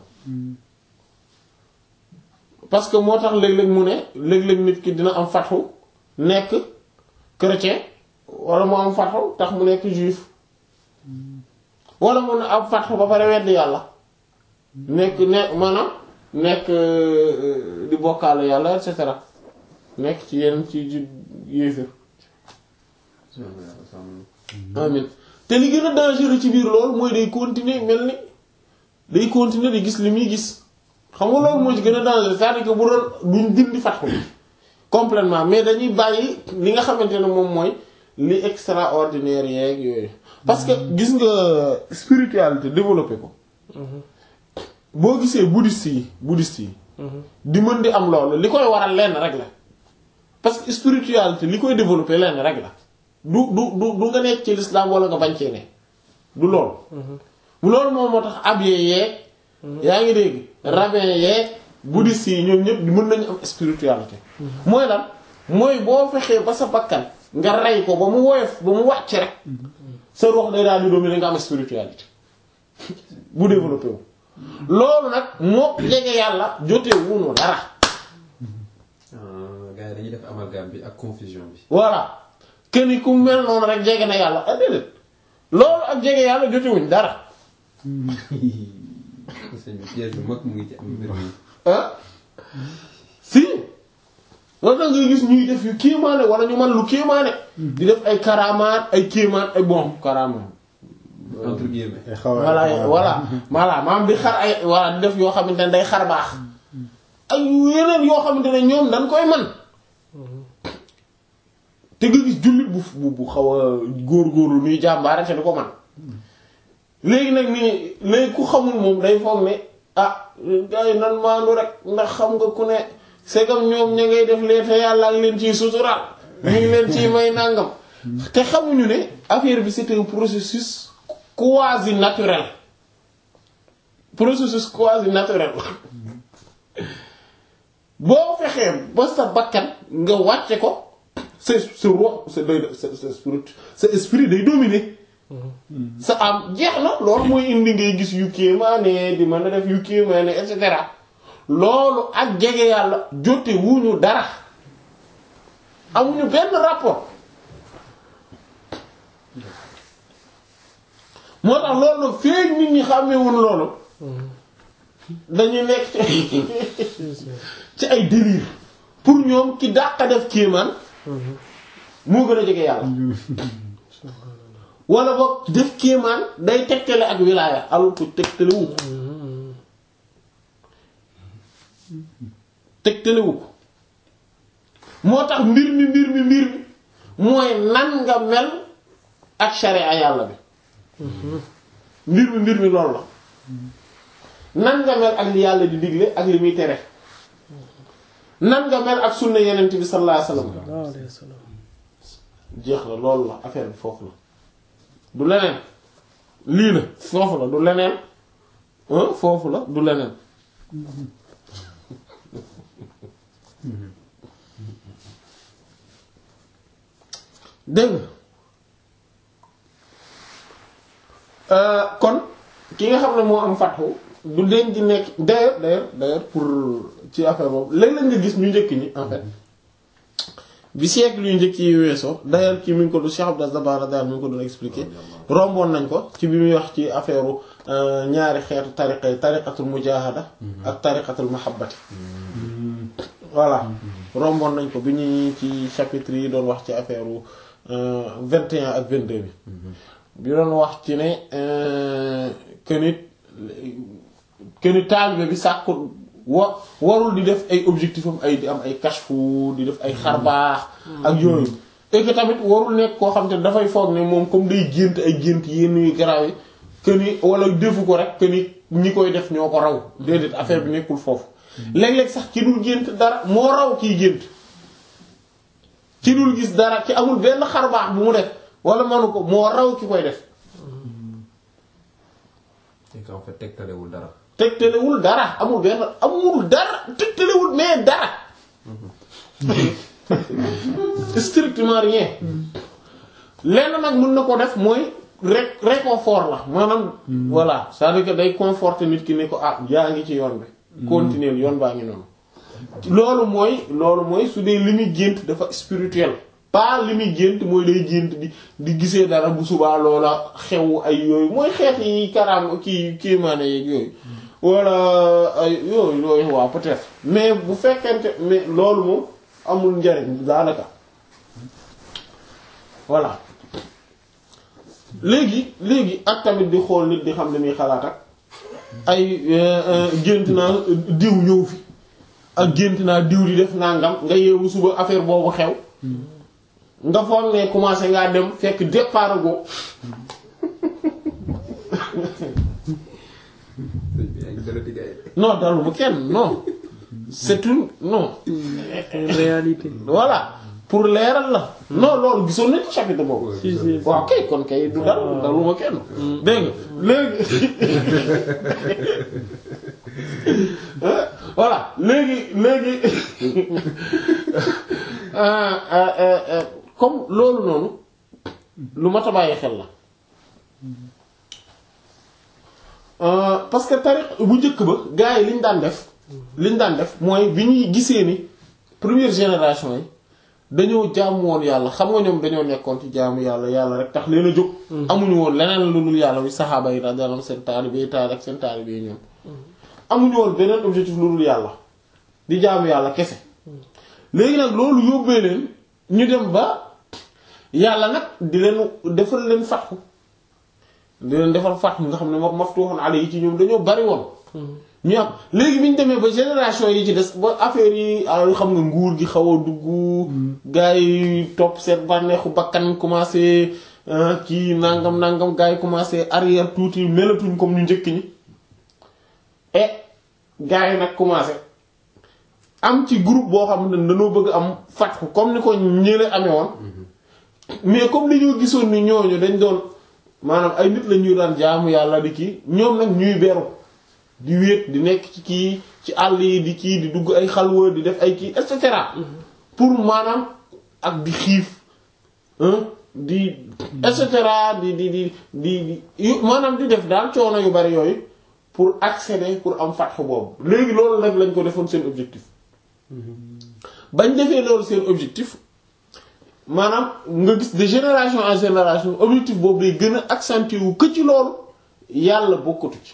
parce que moo tax léeg-léeg mu ne léeg-léeg nit ki dina am fatxu nekk chrétien wala mu am fatxu tax mu nekk juif wala mu ne am fatxu ba pare wedd yàlla nekk ne maanaam nekk di bokkaale yàlla et cetera nekk ci yenn ci ci yéefir amin te li gën a dangereux ci biir loolu mooy day continuer mel ni day continuer di gis li muy gis xam nga loolu moo ci gën a dangereux c'est-à-dire que bu doon duñ dindi fatxu bi complètement mais dañuy bàyyi li nga xamante ne moom mooy li extraordinaire yeeg yooyu parce que gis nga spiritualité développé ko boo gisee bouddhiste yi bouddhiste yi di mën di am loolu li koy waral lenn rek la parce que spiritualité li koy développé lenn rek la du du du du nga nekk ci l'islam wala nga bañ cee ne du loolu loolu moom moo tax abbé yeeg yaa ngi dégg rabbin yeeg bouddhiste yi ñoom ñëpp mën nañu am spiritualité mooy lan mooy boo fexee ba sa bakkan nga rey ko ba mu woyof ba mu wàcc rek sa ruux day daal di dominer nga am spiritualité bu développé wu loolu nag moo jege yàlla jotee wunu dara gars yi dañuy def amalgame bi ak confusion bi voilà kenn ku mel noonu rek jege na yàlla ah déedéet loolu ak jege yàlla jotewuñ dara sëñ bi piège bu mag mu ngi ci am mbir mi ah si loolu da ngay gis ñuy def yu kéemaane wala ñu man lu kéemaane di def ay karamaat ay kéemaat ay bon karamaat entre guillemets voilà voilà voilà maam di xar ay voilà di def yoo xamante ne day xar baax ak yeneen yoo xamante ne ñoom dañ koy man te nga gis jullit bu bu bu xaw a góor-góorlu nuy jàmbaare te du ko man léegi nag nii léegi ku xamul moom day foog ne ah gars yi nan maandu rek ndax xam nga ku ne segam ñoom ña ngay def lee te yàlla ak leen ciy suturaal ñu ngi leen ciy may nàngam te xamuñu ne affaire bi c'est un processus quasi naturel processus quasi naturel boo fexee ba sa bakkan nga wàcce ko sa sa roi sa day sa sa spirit sa esprit day dominer sa am jeex na loolu mooy indi ngay gis yu kéemaane di mën a def yu kéemaane et cetera loolu ak jege yàlla jote wuñu dara amuñu benn rapport moo tax loolu feeñ nit ñi xàmmewuñ loolu dañuy nekk ci ci ay délire pour ñoom ki dàq def kéemaan moo gën a jege yàlla wala boog def kéemaan day tegtale ak wilaaya alors que tegtale wu ko tegtale wu ko moo tax mbir mi mbir mi mbir mi mooy nan nga mel ak sharia yàlla bi mbir mi mbir mi loolu la nan nga mel ak li yàlla di digle ak li muy tere nan nga mel ak sunna yenent bi sallallahu alayhi wasallam sallallahu alayhi wa sallam jeex la loolu la affaire bi foofu la du leneen lii la foofu la du leneen hein foofu la du leneen dégg nga kon ki nga xam ne moo am fatxu du leen di nekk d'ailleurs d'ailleurs d'ailleurs pour ci affaire boobu léeg-léeg nga gis ñu njëkk ñi en fait bi siècle yu njëkk yi weesoo d'ailleurs ci mi ngi ko du Cheikh Abdou Dabbar daal mi ngi ko doon expliquer romboon nañ ko ci bi muy wax ci affaire ñaari xeetu tariqa yi tariqatul mujahada ak tariqatul mahabbati voilà romboon nañ ko bi ñuy ci chapitre yi doon wax ci affaire vingt et un ak vingt-deux bi bi doon wax ci ne que nit que nit taalibe bi sàkku wa warul di def ay objectif am ay di am ay kashfu di def ay xarbaax ak yooyu et que tamit warul nekk koo xam te dafay foog ne moom comme day gént ay gént yenn yu garaaw yi que ni wala defu ko rek que ni ñi koy def ñoo ko raw déedéet affaire bi nekkul foofu léeg-léeg sax ki dul gént dara moo raw kiy gént ki dul gis dara ki amul benn xarbaax bu mu def wala manu ko moo raw ki koy def et en fait tegtalewul dara. tegtalewul dara amul benn amul dara tegtalewul mais dara strictement rien lenn nag mën na ko def mooy ré réconfort la maanaam voilà c'est-à-dire que day conforter nit ki ne ko ah yaa ngi ci yoon bi continuer yoon baa ngi noonu loolu mooy loolu mooy su dee li muy gént dafa spirituel pas li muy gént mooy day gént di di gisee dara bu subaa loola xew ay yooyu mooy xeet yi karaam kii kéemaane yeeg yooyu wala ay yooyu yooyu waaw peut-être mais bu fekkente mais loolu moom amul njariñ daanaka voilà léegi léegi ak tamit di xool nit di xam ne muy xalaat ak ay gént naa diw ñëw fi ak gént naa diw di def nangam nga yeewu suba affaire boobu xew nga foog ne commencé ngaa dem fekk départ go non dalu bu kenn non c'est une non une réalité. voilà pour leeral la non loolu gisoon nañ ci chapitre boobu si si waaw kay kon kay du dal dalu ma kenn dégg nga léegi voilà léegi léegi comme loolu noonu lu mat a bàyyi xel la parce que tariq bu njëkk ba gars yi liñ daan def liñ daan def mooy bi ñuy gisee ni première génération yi dañoo jaamu woon yàlla xam nga ñoom dañoo nekkoon ci jaamu yàlla yàlla rek tax leen a jóg amuñu woon leneen lu dul yàlla wi saxaaba yi radiyallahu anhum seen taalibe yi taal ak seen taalibe yi ñoom amuñu woon beneen objectif lu dul yàlla di jaamu yàlla kese léegi nag loolu yóbbee leen ñu dem ba yàlla nag di leen defal leen fatxu di leen defal fatxu nga xam ne moom maftuhun alayhi ci ñoom dañoo bari woon ñu am léegi bi ñu demee ba génération yi ci des ba affaire yi ay xam nga nguur gi xaw a dugg gars yi topp seen bànneexu bakkan commencé kii nangam nangam gars yi commencé arrière tuuti melatuñ comme ñu njëkk ñi et gars yi nag commencé am ci groupe boo xam ne dañoo bëgg am fatxu comme ni ko ñële amee woon mais comme dañoo gisoon ni ñooñu dañ doon maanaam ay nit la ñuy daan jaamu yàlla di kii ñoom nag ñuy beru di wéet di nekk ci kii ci àll yi di kii di dugg ay xalwa di def ay kii et cetera pour maanaam ak di xiif di et cetera di di di di di maanaam di def daal coono yu bari yooyu pour accéder pour am fatxu boobu léegi loolu nag lañ ko defoon seen objectif bañ defee loolu seen objectif maanaam nga gis de génération en génération objectif boobu day gën a accentuer wu que ci loolu yàlla bokkatu ci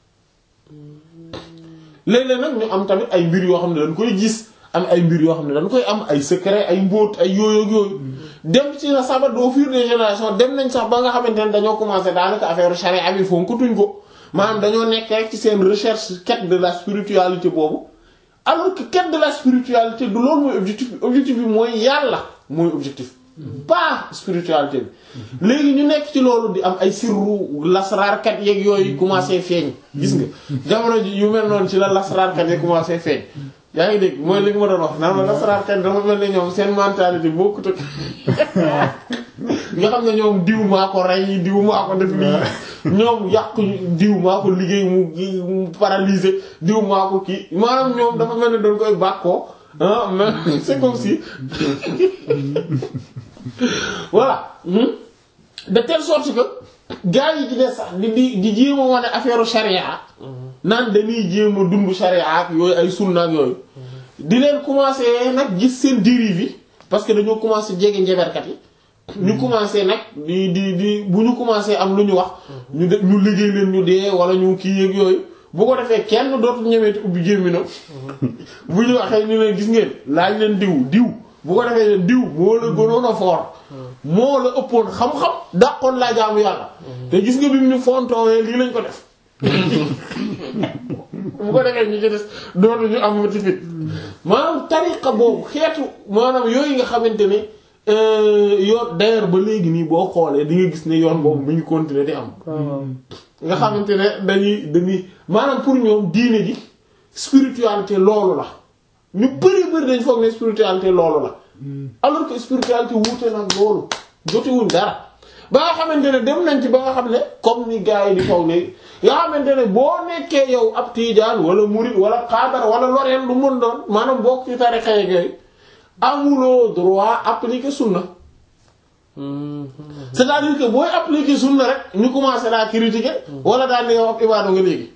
léeg-léeg nag ñu am tamit ay mbir yoo xam ne dañ koy gis am ay mbir yoo xam ne dañ koy am ay secret ay mbóot ay yooyu ak yooyu dem ci na sabat au fur des générations dem nañ sax ba nga xamante ne dañoo commencé daanaka affaire charia bi fonkatuñ ko maanaam dañoo nekk rek ci seen recherche quête de la spiritualité boobu alors que quête de la spiritualité du loolu mooy objectif bi objectif bi mooy yàlla mooy objectif pas spiritualité bi léegi ñu nekk ci loolu di am ay sirru lasraarkat yeeg yooyu commencé feeñ gis nga jamono ji yu mel noonu ci la lasraarkat yi commencé feeñ yaa ngi dégg mooy li nga ma doon wax naan ma lasraarkat dafa mel ne ñoom seen mentalité bokkut ak nga xam ne ñoom diw maa ko rey diw maa ko def lii ñoom yàq diw maa ko liggéey mu mu paralysé diw maa ko kii maanaam ñoom dafa mel ne dañ koy bàkkoo ah mais c'est comme si voilà hmm. de telle sorte que gars yi ci des sax di di di jéem a wane affaire charia naan dañuy jéem a dund charia ak yooyu ay sunna ak yooyu di leen commencer nag gis seen dérive yi parce que dañoo commencer jege njeberkat yi ñu commencer nag di di di bu ñu commencer am lu ñu wax ñu de ñu liggéey leen ñu dee wala ñu kii yeeg yooyu bu ko defee kenn dootul ñemeeti ubbi gémminam bu ñu waxee ñu leen gis ngeen laaj leen diw diw bu ko defee leen diw moo la gënoon a fort moo la ëppoon xam-xam dàqoon laa jaamu yàlla te gis nga bi mu ñu fontoowee lii lañ ko def bu ko defee ñu ci des dootu ñu am mati fit maanaam tariqa boobu xeetu maanaam yooyu nga xamante ne yoon d'ailleurs ba léegi nii boo xoolee di nga gis ne yoon boobu mi ngi continuer di am nga xamante ne dañuy dañuy maanaam pour ñoom diine ji spiritualité loolu la ñu bari bari dañ foog ne spiritualité loolu la alors que spiritualité wuute nag loolu jotewuñ dara ba nga xamante ne dem nañ ci ba nga xam ne comme ni gars yi di foog léegi nga xamante ne boo nekkee yow ab tiijaan wala murid wala xaadar wala loreen lu mën doon maanaam bokk ci tarixa yeeg yooyu amuloo droit appliquer sunna c'est-à-dire que booy appliquer sunna rek ñu commencé laa critiquer wala daal ne yow ab ibaadu nga léegi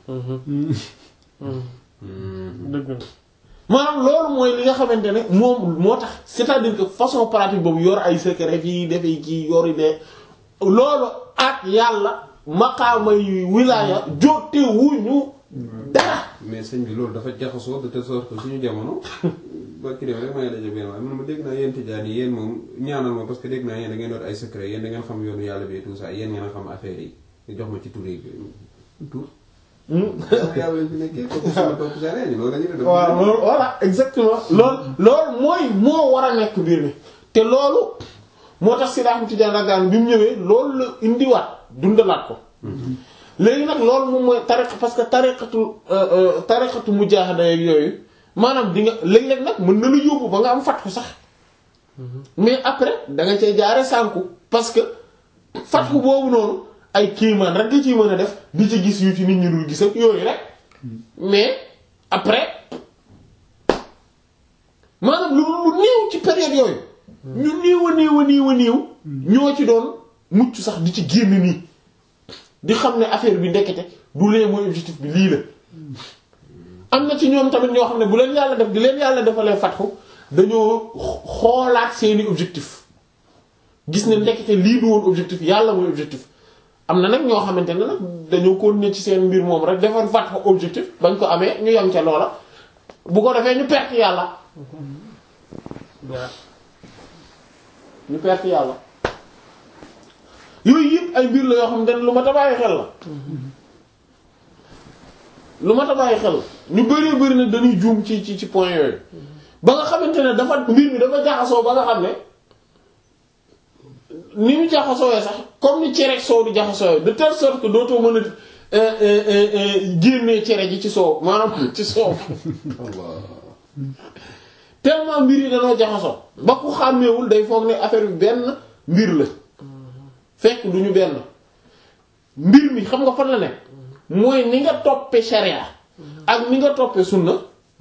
dëgg la maanaam loolu mooy li nga xamante ne moom moo tax c'est-à-dire que façon pratique boobu yor ay secret fii dafay kii yori de loolu ak yàlla maqaama yu wilaaya jote wuñu dara mais sëñ bi loolu dafa jaxasoo de telle sorte que suñu jamono ba ki dem rek may daje benn waaye man ma dégg naa yéen tijaan yi yéen moom ñaanal ma parce que dégg naa yéen da ngeen doon ay secret yéen da ngeen xam yoonu yàlla bi tout ça yéen ngeen a xam affaire yi nga jox ma ci tur yi tur yàlla lañ fi nekkee kooku sama topp sa ñu loolu la ñu def waaw loolu voilà exactement loolu loolu mooy moo war a nekk mbir mi te loolu moo tax si daaxam Tijaan radiyallahu bi mu ñëwee loolu la indiwaat dundalaat ko léegi nag loolu moom mooy tariqa parce que tariqatu tariqatu mujaahada yeeg yooyu maanaam di nga léeg-léeg nag mën na la yóbbu ba nga am fatku sax mais après da nga cay jaare sànku parce que fatku boobu noonu ay kiimaan rek nga ciy mën a def di ci gis yu ci nit ñi dul gis ak yooyu rek mais après maanaam lu lu néew ci période yooyu ñu néew a néew a néew a néew ñoo ci doon mucc sax di ci génn nii di xam ne affaire bi ndekete du lee mooy objectif bi lii la am na ci ñoom tamit ñoo xam ne bu leen yàlla def di leen yàlla defalee fatxu dañoo xoolaat seeni objectif gis ne ndekete lii du woon objectif yàlla mooy objectif am na nag ñoo xamante ne nag dañoo continuer ci seen mbir moom rek defar fatxu objectif bañ ko amee ñu yem ca loola bu ko defee ñu perte yàlla ñu perte yàlla yooyu yëpp ay mbir la yoo xam ne lu ma ta bàyyi xel la lu ma ta bàyyi xel la ñu bëree bëri na dañuy juum ci ci ci point yooyu ba nga xamante ne dafa mbir mi dafa jaxasoo ba nga xam ne ni mu jaxasooyee sax comme ni cere soow di jaxasooyee de telle sorte que dootoo mën a génnee cere ji ci soow maanaam ci soow tellement mbir yi dañoo jaxasoo ba ku xàmmeewul day foog ne affaire bi benn mbir la fekk du ñu benn mbir mi xam nga fan la ne mooy ni nga toppe sharia ak ni nga toppe sunna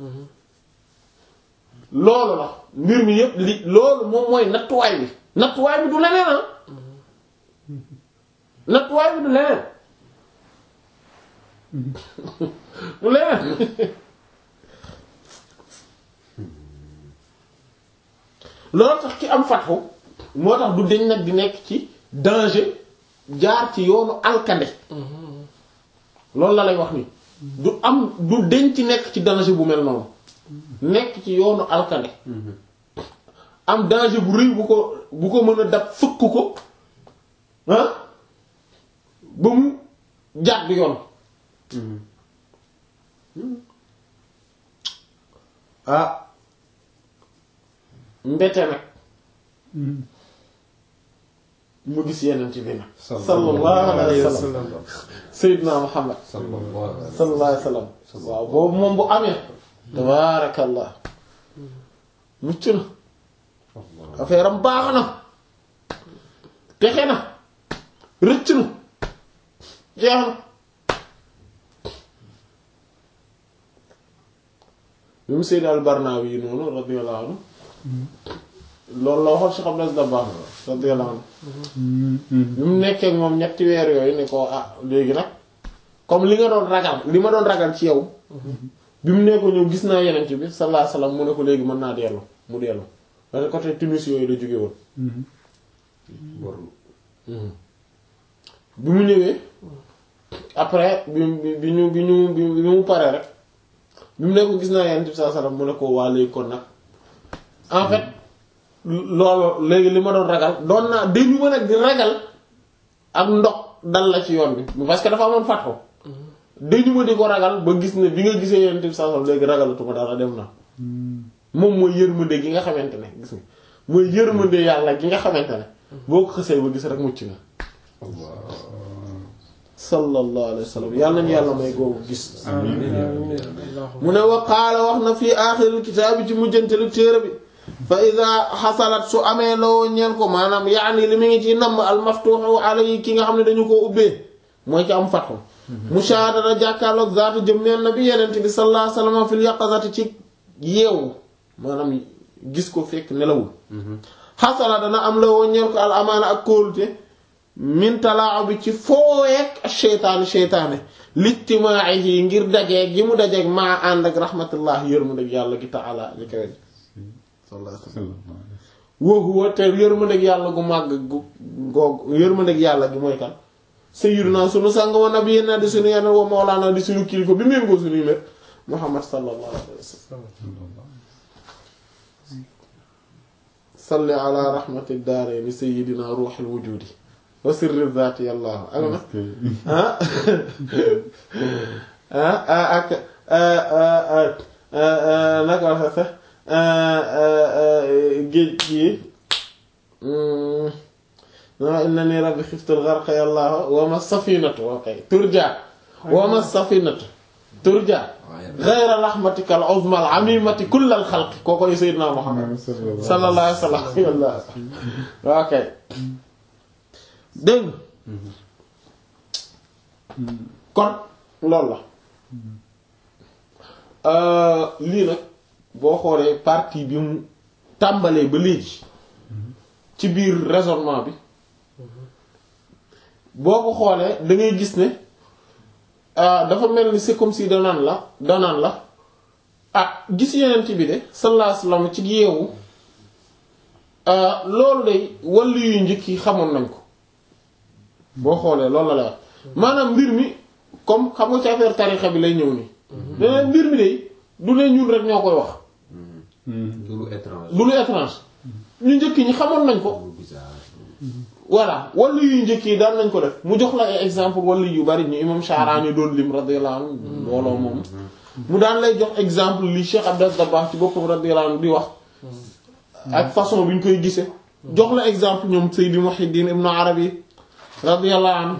loolu la mbir mi yépp li loolu moom mooy nattuwaay bi nattuwaay bi du leneen ah nattuwaay bi du leneen du leneen loolu tax ki am fatxu moo tax du deñ nag di nekk ci danger jaar ci yoonu alkande loolu la lay wax ni du am du deñ ci nekk ci danger bu mel noonu nekk ci yoonu alkande am danger bu rëy bu ko bu ko mën a dab fëkk ko ah ba mu jàdd yoon ah mbete nag mu gis yeneen ci bi nag sallallahu alayhi wa sallam sayyidina muhammad sallallahu alayhi wa sallam waaw boobu moom bu amee tabaarakallah mucc na affaire am baax na texe na rëcc na jeex na bi mu Seyd al Barnawi yi noonu radiyallahu anhu loolu la waxoon Cheikh Abdou Dabakh radiyallahu anhu bi mu nekkee ak moom ñetti weer yooyu ne ko ah léegi nag comme li nga doon ragal li ma doon ragal ci yow bi mu ne ko ñëw gis naa yeneen bi sallallahu alayhi wasallam mu ne ko léegi mën naa dellu mu dellu parce que côté Tunis yooyu la jóge woon borlu bi mu ñëwee après bi bi bi ñu bi ñu bi bi mu paree rek bi mu ne ko gis naa yeneen bi sallallahu alayhi wasallam mu ne ko waa léegi kon nag en fait loolu léegi li ma doon ragal doon naa dañu mën a di ragal ak ndox dal la ci yoon bi parce que dafa amoon fàtto dañu ma di ko ragal ba gis ne bi nga gisee yeneen bi sallallahu alayhi wasallam léegi ragalatuma dara dem na moom mooy yërmande gi nga xamante ne gis nga mooy yërmande yàlla gi nga xamante ne boo ko xësee ba gis rek mucc nga sallallahu alayhi wa sallam yàlla nañu yàlla may googu gis mu ne wa qaala wax na fii aaxiril kitaabi ci mujjantelu téere bi fa ida xasalat su amee loo ñeel ko maanaam yaani li mu ngi ci namm al maftuuxu alayhi ki nga xam ne dañu koo ubbee mooy ci am fatxu mushaahadata jàkkaarloog zaatu jëm neen na bi yenent bi sallallahu alayhi wa sallam fil yaqazati ci yeewu maanaam gis ko fekk nelawul xasala dana am la woo ñeel ko al amaana ak kóolute min talaaw bi ci fooyeek ak sheytaani sheytaane lijtimaa'ihi ngir dajeeg gi mu dajeeg maa ànd ak rahmatullah yërmandeeg yàlla gi taala li kawe sallallahu alayhi wasallam wa huwa te yërmandeeg yàlla gu màgg gu googu yërmandeeg yàlla gi mooy kan sayyiduna sunu sang wa nabiyina di sunu yeneen wa mawlaana di sunu kilifa bi méngoo sunuy mér muhammad sallallahu alayhi wasallam salli ala rahmati daarayni sayyidina ruuxil wujudi wa sirri zaati yàlla ak na ah ah ak naka wax sax géej gi non inna ni rabbi xiftul gharqa yàlla wa ma safinatu okay turja wa ma safinatu turja ghayra rahmatika al uzma al amimati kull al xalqi kookoy sayyidina Muhammad sallallahu alayhi wa sallam ok dégg kon loolu la lii nag boo xoolee partie bi mu tàmbalee ba léegi ci biir raisonnement bi boo ko xoolee da ngay gis ne dafa mel ni c'est comme si danaan la danaan la ah gis yeneen bi de sallallahu alayhi wasallam ci yeewu loolu day wàllu yu njëkk yi xamoon nañ ko boo xoolee loolu la la wax maanaam mbir mi comme xam nga ci affaire tarixa bi lay ñëw nii daneen mbir mi de du ne ñun rek ñoo koy wax du lu étrange du lu étrange ñu njëkk ñi xamoon nañ ko lu bizarre voilà wàllu yu njëkk yi daan nañ ko def mu jox la ay exemple wàllu yu bari ñu imam Sha'rani doon lim radiyallahu anhu mbooloo moom mu daan lay jox exemple li Cheikh Abdel Dabakh ci boppam radiyallahu anhu di wax ak façon bi ñu koy gisee jox la exemple ñoom Seydi Muhyiddin Ibn Arabi radiyallahu anhu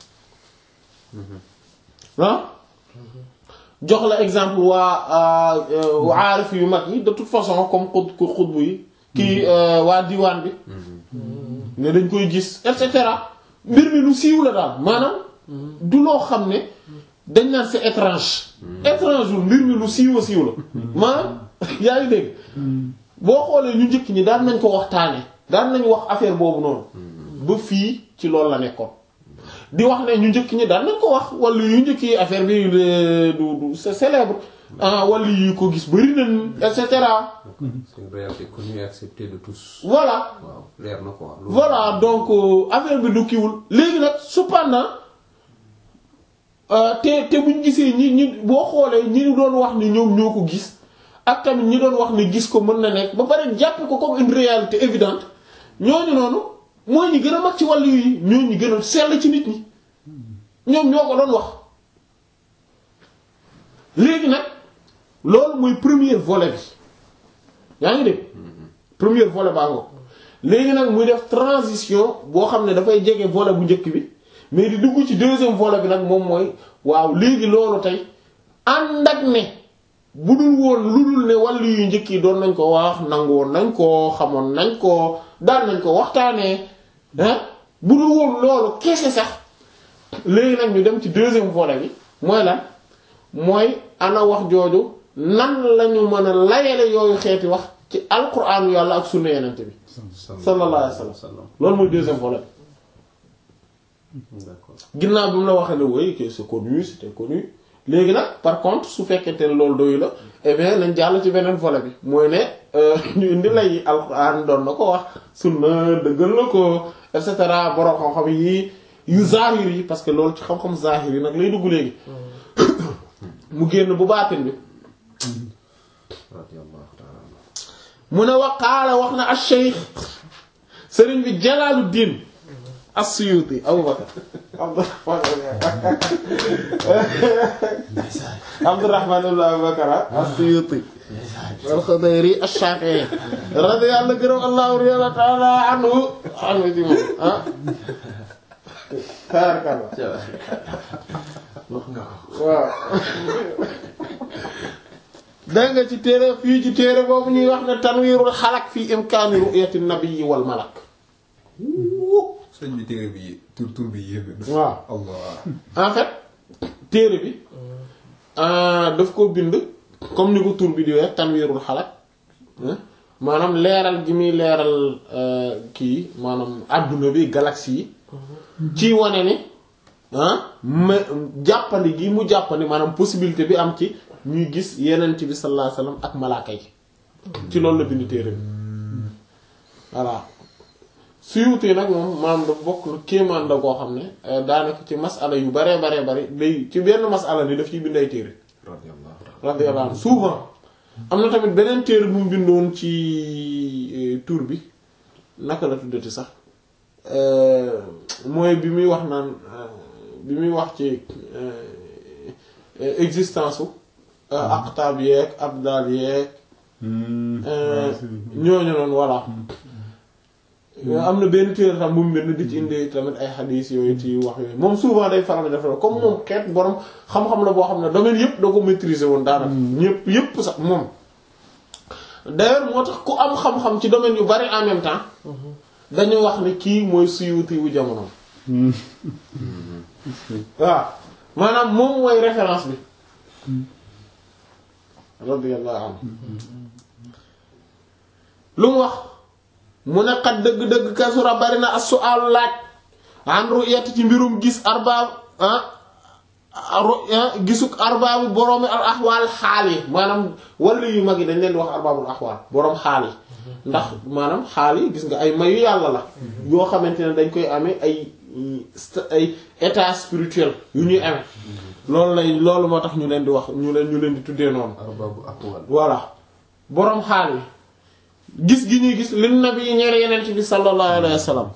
ah jox la exemple waa aarif yu mag yi de toute façon comme xud xutbu yi kii waa diwaan bi ne dañ koy gis et cetera mbir mi lu siiw la daal maanaam du loo xam ne dañ naan c'est étrange étrange wul mbir mi lu siiw a siiw la maanaam yaa ngi dégg boo xoolee ñu njëkk ñi daan nañ ko waxtaane daan nañ wax affaire boobu noonu ba fii ci loolu la nekkoon di wax ne ñu njëkk ñi daan nañ ko wax wala yu njëkk yi affaire bi du du c'est célèbre ah wala yu ko gis bari nañ et cetera c'est une réalité connue et acceptée de tous voilà waaw leer na quoi loolu voilà donc euh, affaire bi du kiwul léegi nag cependant euh, te te buñ gisee ñi ñi boo xoolee ñi ñu doon wax ni ñoom ñoo ko gis ak tamit ñi doon wax ni gis ko mën na nekk ba pare jàpp ko comme une réalité évidente ñooñu noonu mooy ñi gën a mag ci wàllu yi ñooñu gën a sell ci nit ñi ñoom ñoo ko doon wax léegi nag loolu mooy premier volet bi yaa ngi dégg premier volet baa ngo léegi nag muy def transition boo xam ne dafay jege volet bu njëkk bi mais di dugg ci deuxième volet bi nag moom mooy waaw léegi loolu tey ànd ak ne bu dul woon lu dul ne wàllu yu njëkk yi doon nañ ko wax nangu woon nañ ko xamoon nañ ko daan nañ ko waxtaanee ah bu dul woon loolu kese sax léegi nag ñu dem ci deuxième volet bi mooy lan mooy ana wax jooju nan lañu mën a layale yooyu xeeti wax ci alquraanu yàlla ak sunna yenente bi sallallahu alayhi wa sallam loolu mooy deuxième volet d'accord ginnaaw bi mu la waxee ne oui que c'est connu c'était connu léegi nag par contre su fekkente ne loolu doyu la eh bien nañ jàll ci beneen volet bi mooy ne ñu indi lay alxuraan doon na ko wax sunna dëggal na ko et cetera borom xam-xam yi yu zahir yi parce que loolu ci xam-xam zahir yi nag lay dugg léegi mu génn bu baatin bi radiyallahu ta'ala mu ne waqaala wax na ash-shaykh sëriñ bi Jalaaluddin as-Suyuti Abu Bakar Abdurrahman ibn Abu Bakar as-Suyuti al-Khudayri ash-Shafi'i radiyallahu gërëm Allahu ta'ala anhu anhu ci moom ah taarkalla wax nga ko waaw dégg nga ci téere fii ci téere boobu ñuy wax ne tanwiirul xalak fii imkaani ru'yati nabiyyi wal malak sëñ bi téere bi tur tur bi yéeme na. waaw Allah. en fait téere bi ah, daf ko bind comme ni ko tur bi di wax tanwiirul xalak hein, maanaam leeral gi muy leeral euh, kii maanaam àdduna bi galaxie yi ci wane ni ah ma jàppandi gi mu jàppandi maanaam possibilité bi am ci ñuy gis yenent bi sallallahu alayhi wasallam ak malaaka yi ci loolu la bind téere bi voilà suyuti nag moom maanaam da bokk na kéemaan la koo xam ne euh, daanaka ci masala yu baree baree bari day ci benn masala ni daf ciy bind ay téere radiyallahu ta'ala radiyallahu anhu souvent am na tamit beneen téere bu mu bindoon ci euh, tur bi naka la tuddati sax euh, mooy bi muy wax naan euh, bi muy wax ci euh, existence su aqtaab yeeg abdal yeeg euh, ñooñu noonu voilà am na benn téere tam bu mu bind di ci indi tamit ay xadiis yooyu ci wax yooyu moom souvent day faral di def loolu comme moom xeet borom xam-xam la boo xam ne domaine yëpp da ko maîtriser woon daanaka. ñëpp yëpp sax moom. d'ailleurs moo tax ku am xam-xam ci domaine yu bari en même temps dañu wax ne kii mooy Suyuti wu jamono. waaw maanaam moom mooy référence bi. radiyallahu anhu lu mu wax. mu ne xat dëgg-dëgg kasura bari na as-su'aalu laaj an ru'yati ci mbirum gis arbaab ah gisuk arbaabu boroomi al axwaal xaal yi maanaam wàllu yu mag yi dañ leen di wax arbaabul axwaal boroom xaal yi ndax maanaam xaal yi gis nga ay mayu yàlla la yoo xamante ne dañ koy amee ay ay état spirituel yu ñuy amee loolu lay loolu moo tax ñu leen di wax ñu leen ñu leen di tuddee noonu arbaabu aqwal voilà boroom xaal yi gis gi ñuy gis lin nabi yi ñeer yeneen bi sallallahu alayhi wa sallam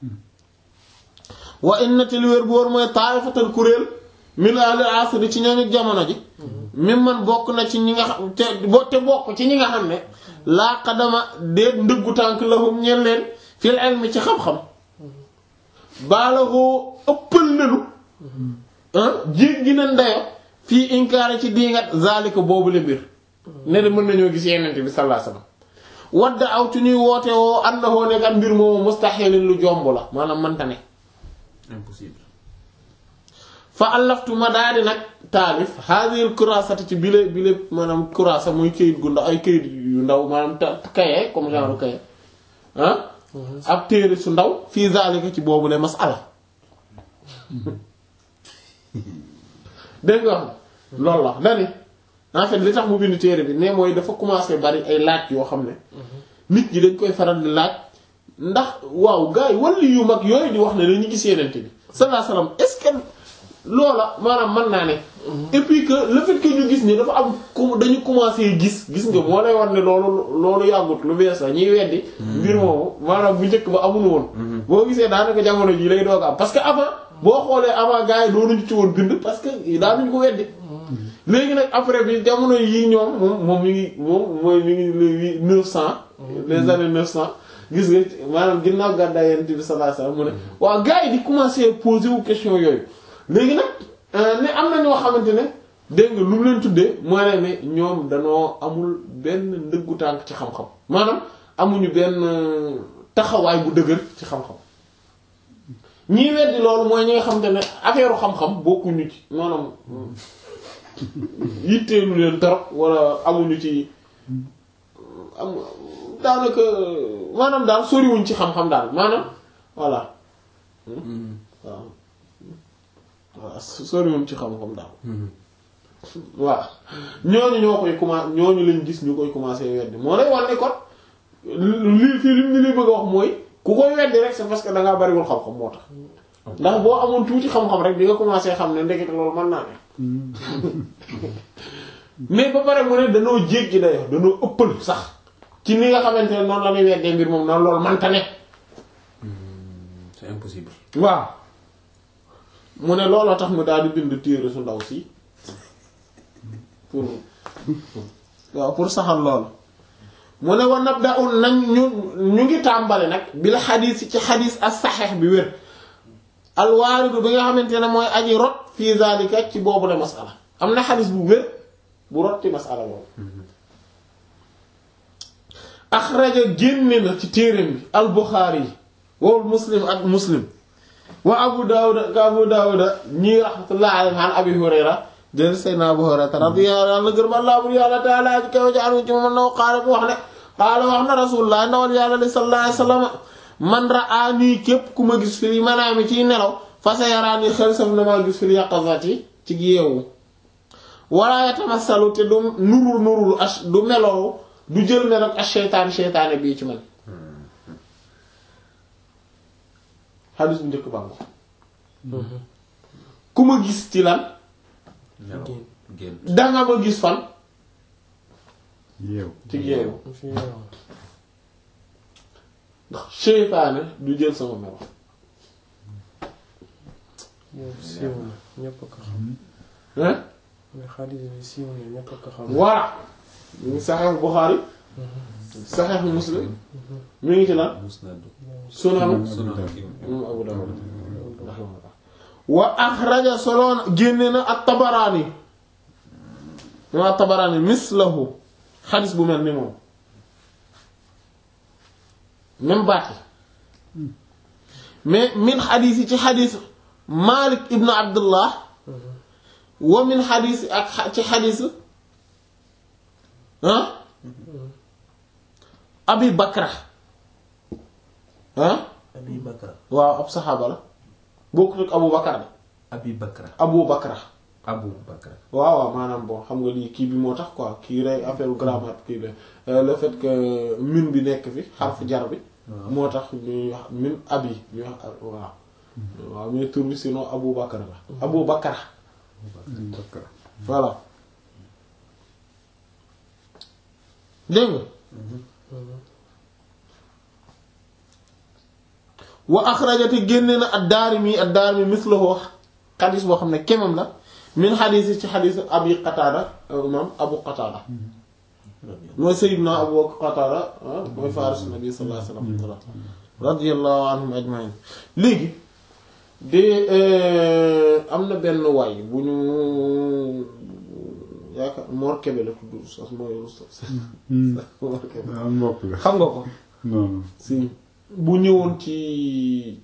wa inna te li wér bu wóor mooy taaifatal kuréel min ahli asri ci ñooñu jamono ji mim man bokk na ci ñi nga xam te bo te bokk ci ñi nga xam ne laa qadama déet ndëggu tànk lahum ñeen leen fil ilmi ci xam-xam baalagoo ëppal nenu jéggi na ndayo fii inkaari ci diingat zalika boobu le mbir ne de mën nañoo gis yeneen bi sallallahu alayhi wa sallam wadda aw ci ñuy woote woo annahu nekkat mbir moomu mustaxilin lu jomb la maanaam mënta ne impossible fa allaftu ma daal di nag taalif hadhihi kurasati ci bile bile maanaam kurasa muy këyit gu ndaw ay këyit yu ndaw maanaam ta kaye comme genre kaye ah ab téere su ndaw fii zalika ci boobu le masala dégg nga wax loolu la dani en fait li tax mu bind téere bi ne mooy dafa commencé bari ay laaj yoo xam ne nit ñi dañ koy faral di laaj ndax waaw gars yi wàllu yu mag yooyu di wax ne dañu gis yeneen bi sallallahu alayhi wasallam est-ce que loola maanaam mën naa ne. et puis que le fait que ñu gis ni dafa am ku dañu commencé gis gis nga moo lay war ne loolu loolu yàggut lu bees la ñuy weddi. mbir moomu maanaam bu njëkk ba amuñu woon. boo gisee daanaka jamono jii lay doog am parce que avant boo xoolee avant gars yi doonuñu ci woon bind parce que daanuñu ko weddi. léegi nag après bi jamono yii ñoom moom moom mi ngi moom mooy mi ngi les neuf cent. les années neuf cent. gis nga maanaam ginnaaw gàddaay Yonent bi sallallahu alayhi wasallam mu ne waaw gars yi di commencer poser wu question yooyu léegi nag ne am na ñoo xamante ne dégg nga lu mu leen tuddee mooy ne ne ñoom danoo amul benn ndëggu tànk ci xam-xam maanaam amuñu benn taxawaay bu dëgër ci xam-xam ñii weddi loolu mooy ñi nga xamante ne affaire xam-xam bokkuñu ci maanaam yitteelu leen torop wala amuñu ci am daanaka maanaam daal soriwuñ ci xam-xam daal maanaam voilà waaw waaw soriwuñ ci xam-xam daal waaw ñooñu ñoo koy commencé ñooñu lañ gis ñu koy commencé weddi moo lay wan ne kon lii fii lim ni li bëgg a wax mooy ku koy weddi rek c'est parce que da ngaa bariwul xam-xam moo tax ndax boo amoon tuuti xam-xam rek di nga commencé xam ne ndekete loolu mën naa ne mais ba pare mu ne danoo jéggi dayo danoo ëppal sax ci ni nga xamante ne noonu la ñuy weddee mbir moom noonu loolu manta ne c'est impossible waaw mu ne looloo tax mu daal di bind téere su ndaw si pour waaw pour saxal loolu mu ne wa nabda'u nañ ñu ñu ngi tàmbali nag bi la xadiis ci xadiis as saxeex bi wér alwaaridu bi nga xamante ne mooy aji rot fii zalika ci boobu la masala am na xadiis bu wér bu rot ci masala boobu axraja génne na ci téereem bi al buxaari yi wowul muslim ak muslim wa abu daawuda ka abu daawuda ñii rahmatullah alayhi an abi hurayra jël sayna abu hurayra radiyallahu anhu gërëm allah bur yàlla taala ji kaw jaaru ci moom na qaala bu wax ne qaala wax na rasulullah ndawal yàlla li sallallahu alayhi wasallam man ra'aani képp ku ma gis fii manaami ciy nelaw fa sa yaraani xel saf na maa gis fii yaqazati ci yeewu wala yatamassalu te du nurul nurul ash du melow du jël mel ak ash-shaytaan shaytaane bii ci man xadis bu njëkk bàngo ku ma gis ci lan nelaw génn danga ma gis fan yeew ci yeewu fi yeewu. ndax shaytaane du jël sama melo yow siiw na ñépp a ko xam. hein mais xaalis bi siiw na ñépp a ko xam. voilà mu ngi saxeex Buxaari saxeex Muslim mi ngi ci lan musnad sunanu sunan kii moom Abu Dawud wa axraja soloon génne na at-Tabaraani moom at-Tabaraani mislahu xadis bu mel ni moom même baat yi mais min xadis yi ci xadis Malik ibn Abdullah wa min xadis ak xa- ci xadis ah Abi Bakra ah Abi Bakra waaw ab saxaaba la bokkut ak Abu Bakar de Abi Bakra Abu Bakra Abu Bakra waaw waaw maanaam bon xam nga lii kii bi moo tax quoi kii rey affaire grammaire kii la Euh, le fait que min bi nekk fi xarfu jar bi moo tax ñuy wax min abi ñuy wax ab- waaw waaw mais tur bi sinon Abu Bakar la Abu Bakar Bakar voilà dégg nga wa axrajati génne na ad-Daarimi ad-Daarimi mislahu xadis boo xam ne kemam la min xadis yi ci xadis Abi Qataada imam Abu Qataada mooy Sayyidina Abu Qataada ah mooy faaris nabi sallallahu alayhi wa sallam radiyallahu anhum ajma'in léegi de am na benn waay bu ñu yaakaar Mor Kébé la tudd sax mooy Mor Kébé am mbokk la xam nga ko non non si bu ñëwoon ci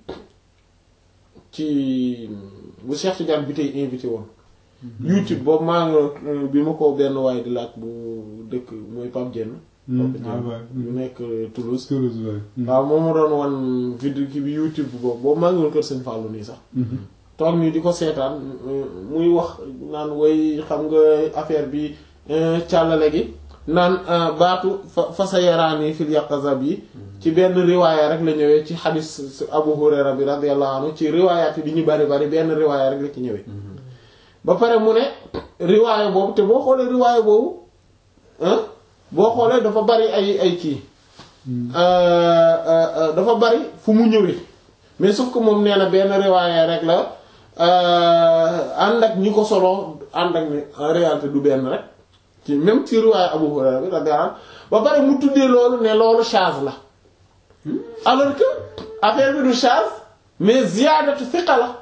ci bu Cheikh Tidiane bi tey invité woon YouTube boobu maa ngi bi ma ko benn waaye di laaj bu dëkk mooy Pape Dieng Pape ah Dieng ouais bu nekk Toulouse Toulouse waay waaw moom ma doon wan vidéo ki bi YouTube boobu boobu maa ngi woon kër Sëñ Fallou nii sax toog nii di ko seetaan muy wax naan way xam nga affaire bi càllale gi naan baatu fa fa sa yaraani fil yaqaza bi ci benn riwaaya rek la ñëwee ci xadis Abu Hurayra bi radiyallahu anhu ci riwaayaat yi di ñu bari bari benn riwaaya rek la ci ñëwee ba pare mu ne riwaaya boobu te boo xoolee riwaaya boobu ah boo xoolee dafa bari ay ay kii dafa bari fu mu ñëwee mais sauf que moom nee na benn riwaaya rek la ànd ak ñi ko solo ànd ak ni en réalité du benn rek ci même ci riwaaya Abu Hurayra bi radiyallahu anhu ba pare mu tuddee loolu ne loolu charge la alors que affaire bi du charge mais ziyaadatu thiqa la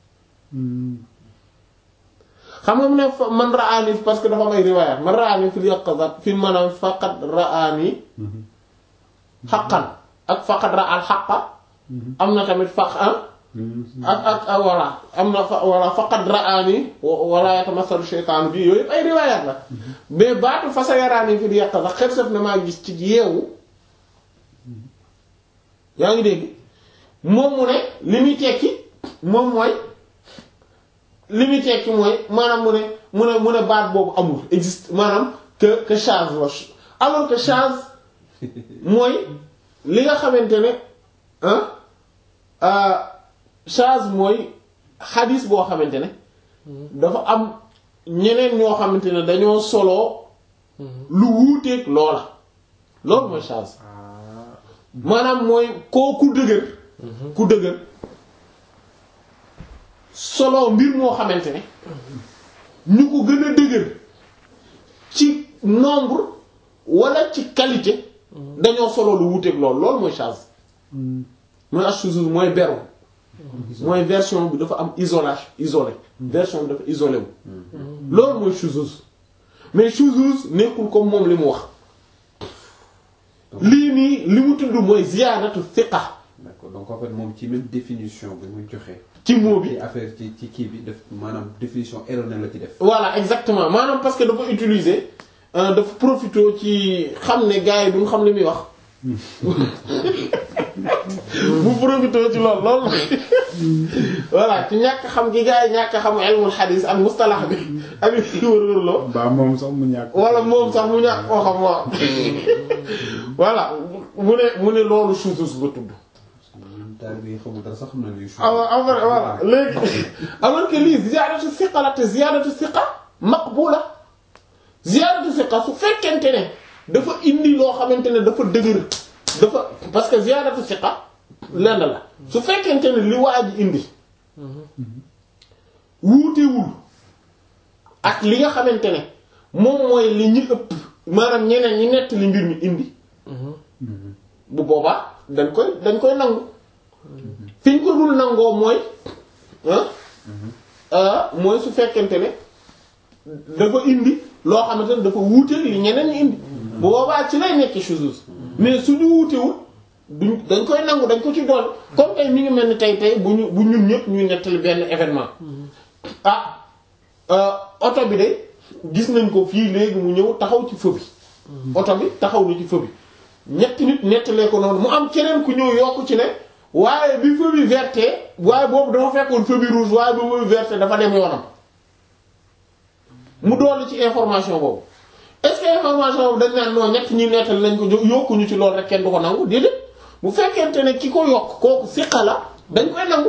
xam nga mu ne fa- man raani parce que dafa may riwaayaat man raani fil yaqazat fi maanaam faqad raani xaqan ak faqad ra al xaqa am na tamit faq ah ak ak ak voilà am na fa voilà faqad ra'ani wala yatamassalu shaytaanu bi yooyu yëpp ay riwaayaat la mais baatu fa sa yaraani fi di yàq sax xet saf na maa gis ci yeewu yaa ngi dégg moom mu ne li muy tekki moom mooy li muy tekki mooy maanaam mu ne mu ne mu ne baat boobu amul existe maanaam que que charge la alors que charge mooy li nga xamante ne ah charge mooy xadis boo xamante ne dafa am ñeneen ñoo xamante ne dañoo soloo lu wuuteeg loola loolu mooy charge maanaam mooy koo ku dëgër ku dëgër solo mbir moo xamante ne ñu ko gën a dëgër ci nombre wala ci qualité dañoo solo lu wuuteeg loolu loolu mooy charge mooy ashuzuz mooy beru mooy version bi dafa am isolation isolé version bi dafa isolé wu loolu mooy shuzuz mais shuzuz nekkul comme moom li mu wax lii nii li mu tudd mooy ziyaadatu thiqa d'accord donc en fait moom ci même définition bi muy joxe. ci mot bi ci affaire ci ci kii bi def maanaam définition erronée la ci def. voilà exactement maanaam parce que dafa utiliser dafa profité ci xam ne gars yi duñ xam li muy wax mu profité ci lool lool voilà ci ñàkk xam gi gars yi ñàkk xam ilmul xadiis ak mustalax bi ak li wër-wër loo ba moom sax mu ñàkk. wala moom sax mu ñàkk koo xam waaw voilà mu ne mu ne loolu shuzuz la tudd daal bi xamul dara sax xam na luy. alors alors voilà léegi alors que lii ziyaadatu siqa la te ziyaadatu siqa maqbula ziyaadatu siqa su fekkente ne dafa indi loo xamante ne dafa dëgër dafa parce que ziyaadatu siqa lenn la su fekkente ne li waa ji indi wuutewul ak li nga xamante ne moom mooy li ñu ëpp maanaam ñeneen ñi nett li mbir mi indi bu boobaa dañ koy dañ koy nangu fi ñu ko dul nangoo mooy ah mooy su fekkente ne dafa indi loo xamante ne dafa wuute li ñeneen ñi indi bu boobaa ci lay nekk shuzuz mais suñu wuutewul duñ dañ koy nangu dañ ko ci doon comme tey mi ngi mel ni tey tey bu ñu bu ñun ñëpp ñuy nettali benn événement ah oto bi de gis nañ ko fii léegi mu ñëw taxaw ci feu bi oto bi taxaw na ci feu bi ñetti nit nettalee ko noonu mu am keneen ku ñëw yokk ci ne waaye bi feu bi verte waaye boobu dafa fekkoon feu bi rouge waaye bi feu bi verte dafa dem yoonam mu dolli ci information boobu est-ce que information boobu dañ naan non ñett ñi nettali nañ ko yokkuñu ci loolu rek kenn du ko nangu déedéet bu fekkente ne ki ko yokk kooku siqa la dañ koy nangu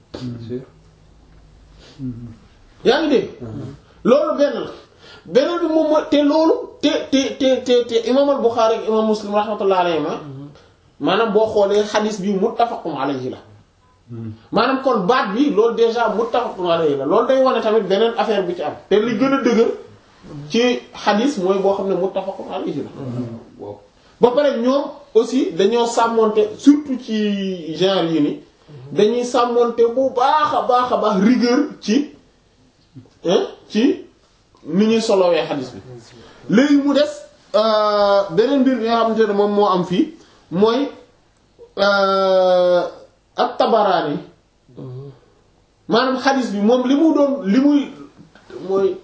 yaa ngi dégg loolu benn la beneen bi moom mooy te loolu te te te te te imaam al Buxaari ak imaam Muslim rahmatullah alayhi ma maanaam boo xoolee xadis bi muttafaqun alayhi la maanaam kon baat bi loolu déjà muttafaqun alayhi la loolu day wane tamit beneen affaire bi ci am te li gën a dëgër ci xadis mooy boo xam ne muttafaqun alayhi la ba pare ñoom aussi dañoo sàmmonte surtout ci genre yi ni dañuy sàmmonte bu baax a baax a baax rigueur ci ci ni ñuy solowee xadis bi léegi mu des beneen mbir bi nga xamante ne moom moo am fii mooy ak tabaraani maanaam xadis bi moom li mu doon li muy mooy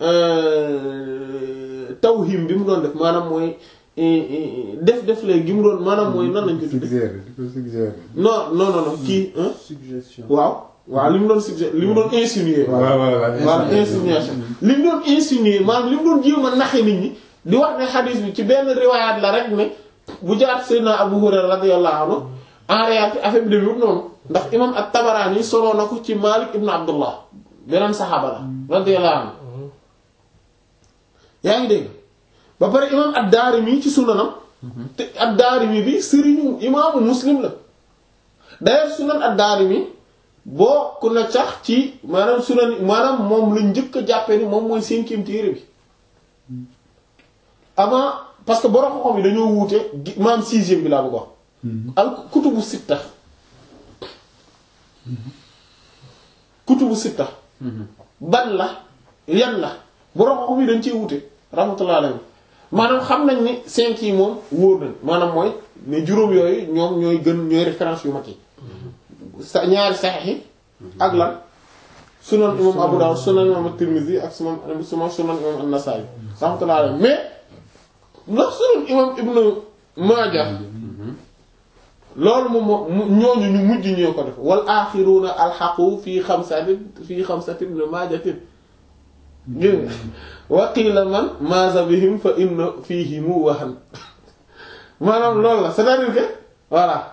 tawhim bi mu doon def maanaam mooy def def léegi gi mu doon maanaam mooy nan lañ ko tudde suggéré di ko suggéré. non non non non kii suggestion. waaw waaw li mu doon suggéré li mu doon insinuer waaw waaw voilà insinuation li mu doon insinuer maanaam li mu doon jéem a naxe nit ñi di wax ne xadis bi ci benn riwaayaat la rek ne bu jaar Seydina Abu Hurayra radiyallahu anhu en réalité affaire bi demewut noonu ndax imam at-Tabarani soloo na ko ci Malik ibn Abdullah beneen saxaaba la radiyallahu anhu yaa ngi dégg ba pare imam ad-Daarimi ci sunanam te ad-Daarimi bi sëriñu imaamu Muslim la d'ailleurs sunan ad-Daarimi bokk na sax ci maanaam sunan maanaam moom lañ njëkk a jàppee ni moom mooy cinquième téere bi avant parce que borom xam-xam yi dañoo wuute maanaam sixième bi laa bëgg wax al kutubu sitta kutubu sitta ban la yan la borom xam-xam yi dañ ciy wuute rahmatullah alayhi maanaam xam nañ ni cinq yi moom wóor nañ maanaam mooy ne juróom yooyu ñoom ñooy gën ñooy référence yu mag yi sa ñaari saxiix yi ak lan sunan imam Abu Dawud sunan imam at-Tirmidhi ak sunan sunan sunan imam an-Nasa'i rahmatullahi alayhi mais ndax sunan imam Ibnu Maaja loolu moom moo ñooñu ñu mujj ñoo ko def wal aaxiruuna alxaqu fii xamsatin fii xamsatin Ibnu Maajatin gis nga wa qiila man maaza bihim fa inna fiihimu wahan maanaam loolu la c'est-à-dire que voilà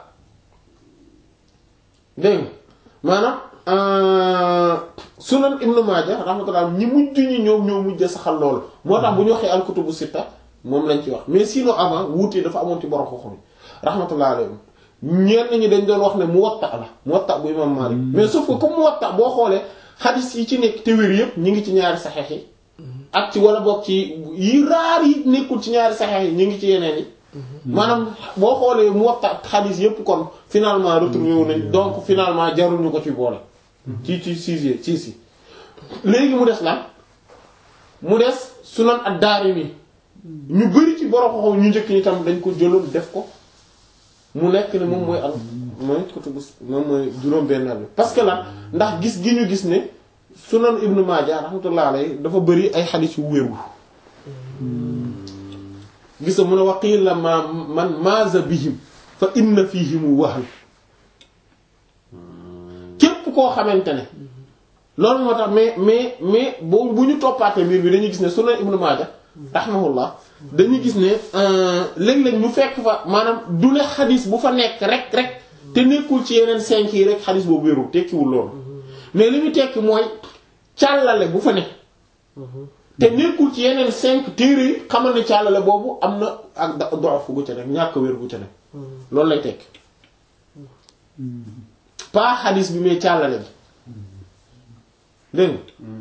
dégg nga maanaam sunan Ibnu Maaja rahmatullah ñi mujj ñi ñoom ñoo mujj saxal loolu moo tax bu ñu waxee al-kutubu sitta moom lañ ci wax mais sinon avant wuute dafa amoon ci borom xam-xam yi rahmatullah alayhim ñenn ñi dañ doon wax ne Muwatta la Muwatta bu imam Maalik mais sauf que comme Muwatta boo xoolee xadis yi ci nekk te wér yëpp ñu ngi ci ñaari saxeex yi ak ci wala boog ci yi raar yi nekkul ci ñaari saxeex yi ñu ngi ci yeneen yi maanaam boo xoolee Muwatta xadis yëpp kon finalement retrouvé wu nañ donc finalement jarul ñu ko ci boole ci ci sixième ci si léegi mu des lan mu des Sunan ad-Daarimi ñu bari ci borom xoxo ñu njëkk ñi tam dañ ko jëloon def ko mu nekk ne moom mooy al mooy kutubu moom mooy juróom-benneel bi parce que lan ndax gis gi ñu gis ne sunan ibnu Maaja rahmatullah alayhi dafa bëri ay xadiis yu wéeru gis mun a waqil la ma man maaza bihim fa inna fihimu wahan képp koo xamante ne loolu moo tax mais mais mais boo bu ñu toppaatee mbir bi dañuy gis ne sunan ibnu Maaja rahimahullah dañuy gis ne léeg-léeg ñu fekk fa maanaam du ne xadis bu fa nekk rek rek te nekkul ci yeneen cinq yi rek xadis boobu wérul tekkiwul loolu mais li ñu tekki mooy càllale bu fa nekk te nekkul ci yeneen cinq téere yi xamal ne càllale boobu am na ak da dox gu ca nekk ñàkk wér gu ca nekk loolu lay tekki pas xadis bi mais càllale bi dégg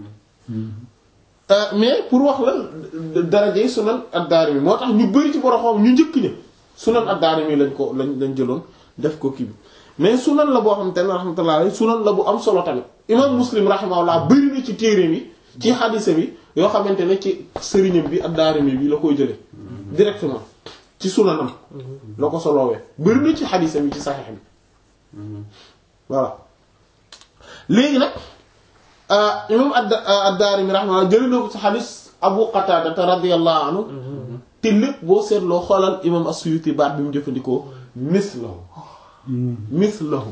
nga mais pour wax la darajey sunan ad-Daarimi moo tax ñu bari ci borom ñu njëkk ña sunan ad-Daarimi lañ ko lañ lañ jëloon def ko kii bi mais sunan la boo xam te ne rahmatullah sunan la bu am solo tamit imam Muslim rahimahullah bari na ci téere bi ci xadisa bi yoo xamante ne ci sëriñam bi ad-Daarimi bi la koy jële directement ci sunanam la ko soloowee bari na ci xadisa bi ci saxiix bi voilà léegi nag imam ad-Daarimi rahimahullah jëlee na ko ci xadis Abu Qatada radiyallahu anhu te lépp boo seetloo xoolal imam as-Suyuti baat bi mu jëfandikoo mislahu mislahu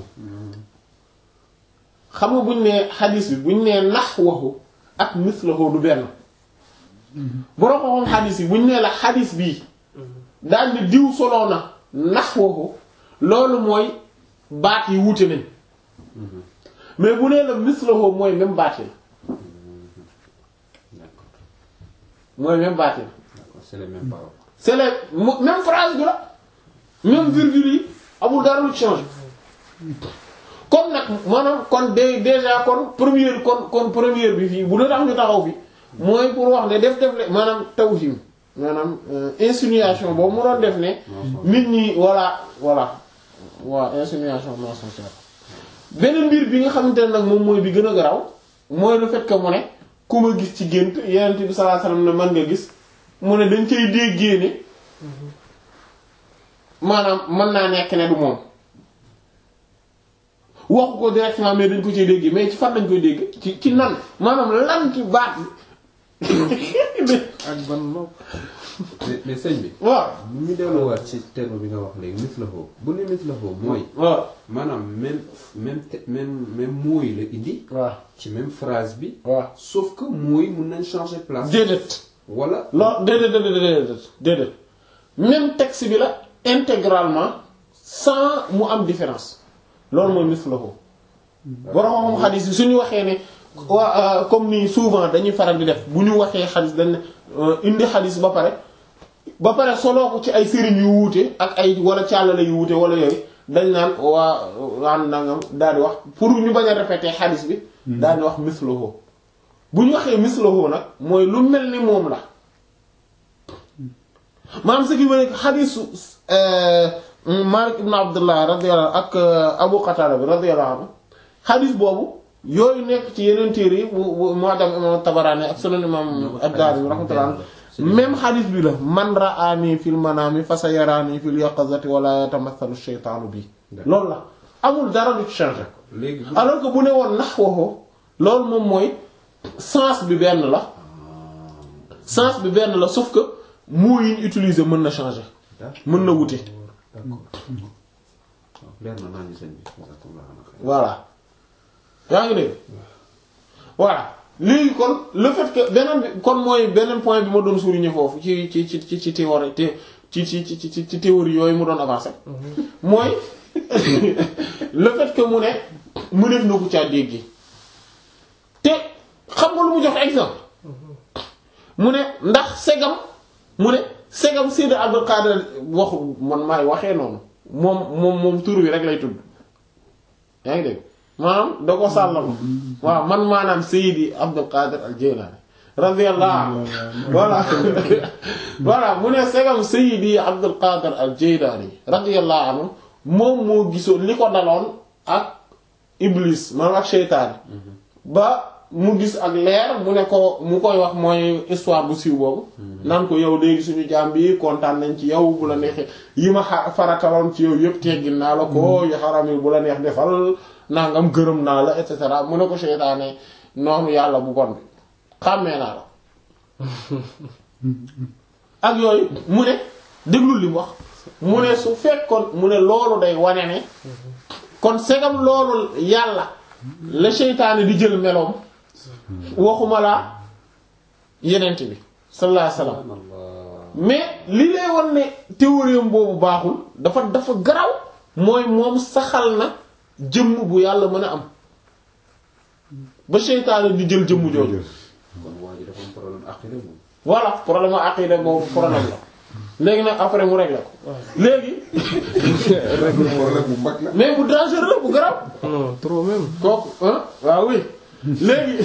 xam nga buñ nee xadis bi buñ nee naxwahu ak mislahu du benn borom xam xadis yi buñ nee la xadis bii daal ni diw soloo na naxwahu loolu mooy baat yi wuute nañ mais bu nee la mislahu mooy même baat yi mooy même baat yi c'est les mêmes paroles. c'est la même phrase bi la même virgule yi amul dara lu change kon nag maanaam kon dé déjà kon première kon kon première bi fii bu dee tax ñu taxaw fi mooy pour wax ne def def le maanaam tawhim maanaam insinuation boobu mu doon def ne nit ñi voilà voilà waaw insinuation mensongère beneen mbir bi nga xamante ne nag moom mooy bi gën a garaw mooy le fait que mu ne ku ma gis ci gént yenent bi sallallahu alayhi wasallam ne man nga gis mu ne dañ cay déggee ne maanaam mën naa nekk ne du moom waxu ko directement mais dañ ko ciy déggee mais ci fan lañ koy dégg ci ci nan maanaam lan ci baat ak ban nopp mais mais sëñ bi. waaw bu ñu delluwaat ci terme bi nga wax léegi mislahu bu ne mislahu mooy. waaw maanaam même même te même même mooy la indi. waaw ci même phrase bi. waaw sauf que mooy mun nañ changer place. déedéet wala. non déedéet déedéet déedéet déedéet même texte bi la intégralement sans mu am différence loolu mooy mislahu borom xadis bi suñu waxee ne waa comme ni souvent dañuy faral di def bu ñu waxee xadis dañ ne indi xadis ba pare ba pare soloo ko ci ay sëriñ yu wuute ak ay wala càllale yu wuute wala yooyu dañ naan waa waan nangam daal di wax pour ñu bañ a répéter xadis bi daal di wax mislahu bu ñu waxee mislahu nag mooy lu mel ni moom la maanaam ce qui veut dire xadisu Malik ibn Abdullah radiyallahu ak Abu Qatada bi radiyallahu anhu xadis boobu yooyu nekk ci yeneen téere yi bu bu Mu'jam imam Tabarani ak Sunan imam ad-Darimi rahmatullah même xadis bi la man ra'ani fil manami fa sayarani fil yaqazati wala yatamathalu shaytanu bi loolu la amul dara du ci changer léegi bu alors que bu ne woon nahwahu loolu moom mooy sens bi benn la sens bi benn la sauf que mots yi ñu utiliser mën na changer mën na wute d'accord leer na naa ñu sëñ bi jazakumullahu khairan voilà yaa ngi dégg voilà léegi kon le fait que beneen bi kon mooy beneen point bi ma doon souligner foofu ci ci ci ci ci théorie te ci ci ci ci ci théorie yooyu mu doon avancer mooy le fait que mu ne mu def na ko caa dégg te xam nga lu mu jox exemple mu ne ndax segam mu ne segam Seydi Abdul Qadir waxu man maay waxee noonu moom moom moom tur wi rek lay tudd yaa ngi dégg maanaam da ko sàllal waaw man maanaam Seydi Abdul Qadir al Jilani radiyallahu anhu voilà voilà mu ne segam Seydi Abdul Qadir al Jilani radiyallahu anhu moom moo gisoon li ko daloon ak Iblis maanaam ak seytaane ba mu gis ak leer mu ne ko mu koy wax mooy histoire bu siiw boobu naan ko yow léegi suñu jaam bi kontaan nañ ci yow bu la neexee yi ma xa farataloon ci yow yëpp teggin naa la ko yu xaram yi bu la neex defal nangam gërëm naa la et cetera mu ne ko seytaane noonu yàlla bu bon bi xàmmee naa la ak yooyu mu ne déglul li mu wax mu ne su fekkoon mu ne loolu day wane ne kon segam loolu yàlla la seytaane di jël meloom waxuma laa yenent bi sallallahu alayhi wasallam subhanallah mais li lay wan ne théorie boobu baaxul dafa dafa garaw mooy moom saxal na jëmm bu yàlla mën a am ba seytaane di jël jëmm jooju kon waa ji dafa am problème aqida moom voilà problème aqida boobu problème la léegi nag après mu réglé ko léegi problème bu mag la. mais bu dangereux bu garaw non trop même. kooku ah waaw oui léegi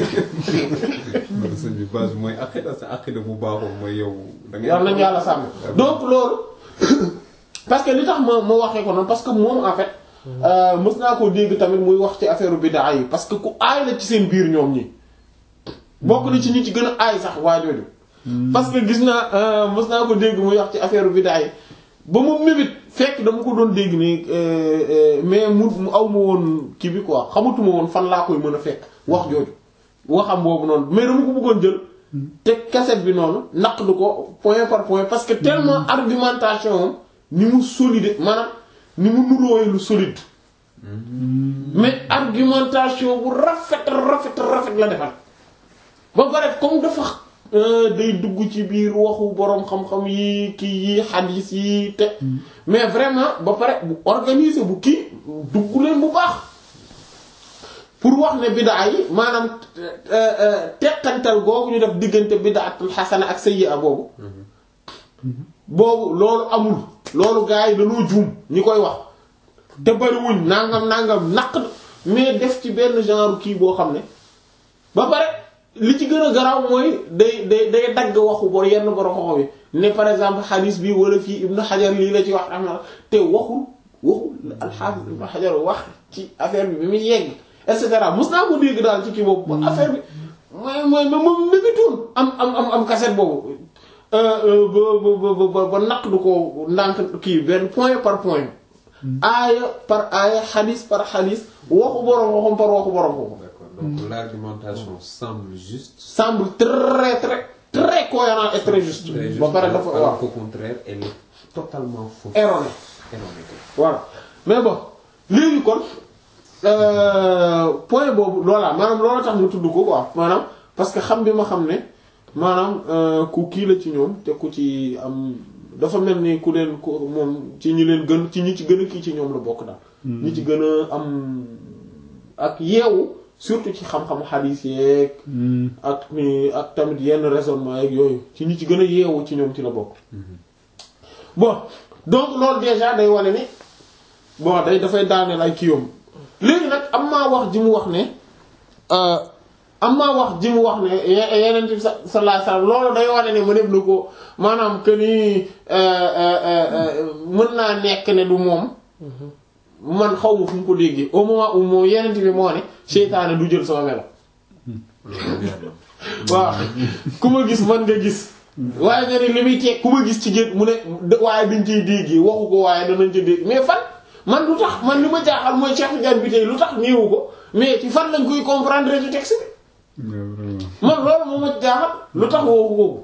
loolu sëñ bi base bi mooy aqida sa aqida bu baaxul mooy yow. da ngay yàlla nañu yàlla sàmm donc loolu parce que li tax ma ma waxee ko noonu parce que moom en fait euh, mës naa koo dégg tamit muy wax ci affaire bid'a yi parce que ku aay la ci seen biir ñoom ñi bokk na ci ñi ci gën a aay sax waa jooju parce que gis naa euh, mës naa ko dégg muy wax ci affaire bid'a yi ba mu mébét fekk dama ko doon dégg nii euh, euh, mais mu mu aw ma woon kii bi quoi xamatuma woon fan laa koy mën a fekk wax jooju waxam boobu noonu mais dama ko bëggoon jël te cassette bi noonu naqdu ko point par point parce que tellement argumentation am ni mu solide maanaam ni mu nuróoyee lu solide mais argumentation bu rafet rafet rafet la defar ba pare comme dafa euh, day dugg ci biir waxu boroom xam-xam yi kii yi xadiis yi te mais vraiment ba pare bu organiser bu kii dugg leen bu baax pour wax ne bidaa yi maanaam teqantal googu ñu def diggante bidaatul xasana ak sayyi'a boobu boobu loolu amul loolu gars yi dañoo juum ñi koy wax te bariwuñ nangam nangam naq mais def ci benn genre kii boo xam ne ba pare li ci gën a garaaw mooy day day day dagg waxu bor yenn borom xoxo bi ne par exemple xadiis bi wala fii Ibnu Xajar lii la ci wax rahma te waxul waxul alxaafis Ibnu Xajar wax ci affaire bi bi muy yegg et cetera mos naa ko dégg daal ci kii boobu ba affaire bi mooy mooy moom mébitoon am am am am cassette boobu ba ba ba ba naq du ko ndànk kii benn point par point aaya par aaya xadis par xadis waxu boroom waxum par waxu boroom waxum d'accord donc l'argumentation semble juste semble très très très cohérent et très juste très juste ba pare dafa alors waaw qu'au contraire elle est totalement fausse erroné erronée voilà mais bon léegi kon euh, point boobu loola maanaam loola tax ñu tudd ko quoi maanaam parce que xam bi ma xam ne maanaam euh, ku kii la ci ñoom te ku ci am dafa mel ni ku leen ku moom ci ñi leen gën ci ñi ci gën a kii ci ñoom la bokk daal. ñi ci gën a am ak yeewu surtout ci xam-xamu xadiis yeeg. ak ni ak tamit yenn raisonnement yeeg yooyu ci ñi ci gën a yeewu ci ñoom ci la bokk. bon donc loolu déjà day wane ni bon day dafay daaneel ay kiiwam léegi nag am maa wax ji mu wax ne am maa wax ji mu wax ne ye- yeneen bi sa sallallahu alayhi wasallam loolu day wane ne mëneef na ko maanaam que ni mën naa nekk ne du moom man xaw ma fu mu ko déggee au moment où moom yeneen bi moo ne seytaane du jël sama melo waaw ku ma gis man nga gis waaye nga ne li muy teg ku ma gis ci génn mu ne de- waaye dañ ciy dégg waxu ko waaye danañ ci dégg mais fan man lu tax man li ma jaaxal mooy Cheikh Tidiane bi tey lu tax néewu ko mais ci fan lañ koy comprendre ci texte bi Ouais, vraiment. man loolu moo ma jaaxal lu tax woowu woowu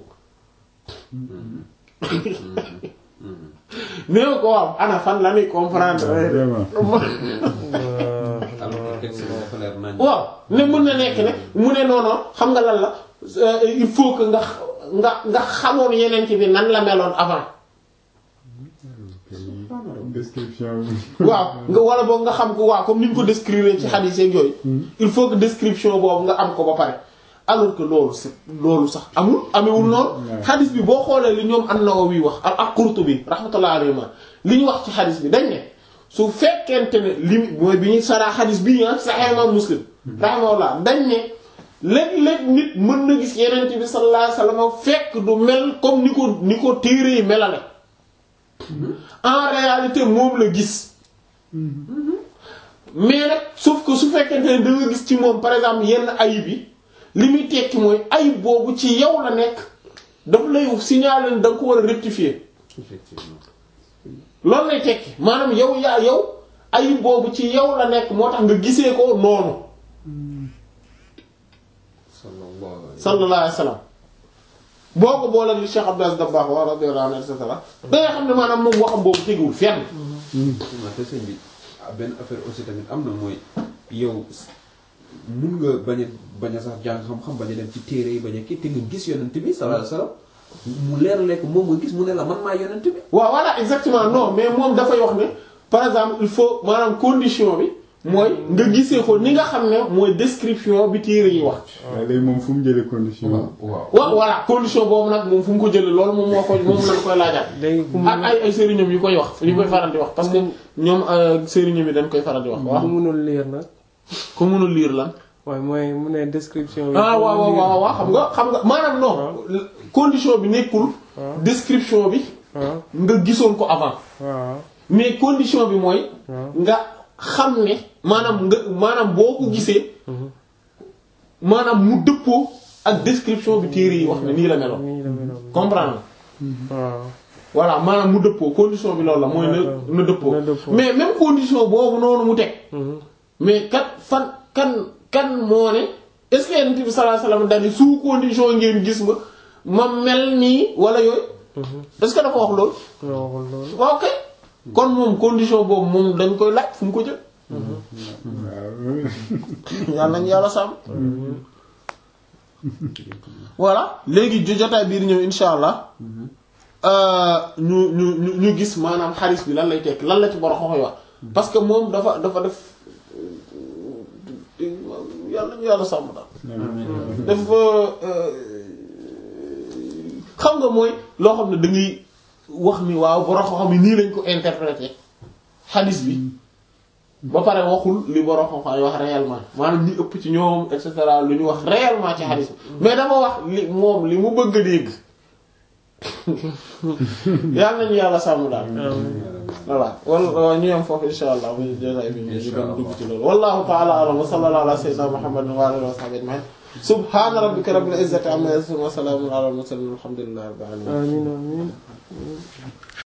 néew ko waaw ana fan la ñuy comprendre Vraiment. alors que texte bi dafa leer nañ. waaw ne mun na nekk ne mu ne noonu xam nga lan la euh, il faut que nga nga nga xamoon yeneen ci bi nan la meloon avant Description bi. waaw nga wala boog nga xam ko waaw comme ni ñu ko décrire ci xadiis yeeg yooyu il faut que description boobu nga am ko ba pare alors que loolu c'est loolu sax amul amewul noonu Ouais. xadiis bi boo xoolee li ñoom an-Nawawi wax ak ak Qurtubi rahmatullah alayhi li ñu wax ci xadiis bi dañ ne su fekkente ne li mooy bi ñuy saraa xadiis bii ah Sahih Imam Muslim rahmatullah dañ ne léeg-léeg nit mën na gis yeneen bi sallallahu alayhi wasallam fekk du mel comme ni ko ni ko téere yi melale en réalité moom la gis mais nag sauf que su fekkente ne da nga gis ci moom par exemple yenn ayib yi li muy tekki mooy ayib boobu ci yow la nekk daf lay signaler ne da nga ko war a rectifier effectivement. loolu lay tekki maanaam yow yaa yow ayib boobu ci yow la nekk moo tax nga gisee ko noonu sallallahu alayhi sallallahu alayhi wa sallam boo ko boolee li Cheikh Abdou Aziz Dabakh wa radiyallahu anhu et cetera da nga xam ne maanaam moom waxam boobu teguwul fenn effectivement te sëñ bi ah, benn affaire aussi tamit am na mooy yow mun nga bañ a bañ a sax jàng xam-xam bañ a dem ci téere yi bañ a kii te nga gis yonent bi sallallahu alayhi wasallam mu leer lekk moom nga gis mu ne la man maa yonent bi. waaw voilà exactement non mais moom dafay wax ne par exemple il faut maanaam condition bi mooy nga gisee ko ni nga xam ne mooy description bi téere yi wax waaye léegi moom fu mu jëlee condition waaw waaw. waaw voilà condition boobu nag moom fu mu ko jëlee loolu moom moo ko moom lañ koy laajaat léegi ku ak ay ay sëriñam yu koy wax yu koy faral di wax parce que ñoom euh, sëriñam yi dañ koy faral di wax waaw ku mënul lire nag ku mënul lire lan waaye mooy mu ne description bi. ah waaw waaw waaw waaw xam nga xam nga maanaam non condition bi nekkul waaw description bi waaw nga gisoon ko avant waaw mais condition bi mooy waaw nga xam ne maanaam nga maanaam boo ko gisee maanaam mu dëppoo ak description bi téere yi wax ne nii la meloon nii la meloon. comprendre waaw voilà maanaam mu dëppoo condition bi loolu la mooy na D'accord. na dëppoo Na dëppoo. mais même condition boobu noonu mu teg Mhm. mais kat fan kan kan moo ne est-ce que yonent bi sallallahu alayhi wasallam daal sous condition ngeen gis ma ma mel nii wala yooyu est-ce que dafa wax loolu nga waxul loolu. waaw kay kon moom condition boobu moom dañ koy laaj fu mu ko jël waaw yàlla nañu yàlla sàmm voilà léegi jo- jotaay biir ñëw insha allah euh, ñu ñu ñu ñu gis maanaam xaris bi lan lay tekk lan la ci borom xoxoy wax parce que moom dafa dafa def yàlla nañu yàlla sàmm daal dafa euh, xam nga mooy loo xam ne da ngay wax ni waaw borom xam-xam yi nii lañ ko interpréter xadis bi ba pare waxul li borom xam-xam yi wax réellement maanaam ñi ëpp ci ñoom et cetera lu ñu wax réellement ci xadis bi mais dama wax li moom li mu bëgg a dégg yàlla nañu yàlla sàmm daal. voilà wala ñu yam foofu insha allah muy jotaay bi ñu gën dugg ci loolu wallahu ta'ala a'lam wa sallallahu ala sayyidina muhammadin wa alihi wa sahbihi ajma'in subhana rabbika rabbil izzati amma yasifun wa salamun ala al mursalin walhamdulillahi rabbil alamin amiin amiin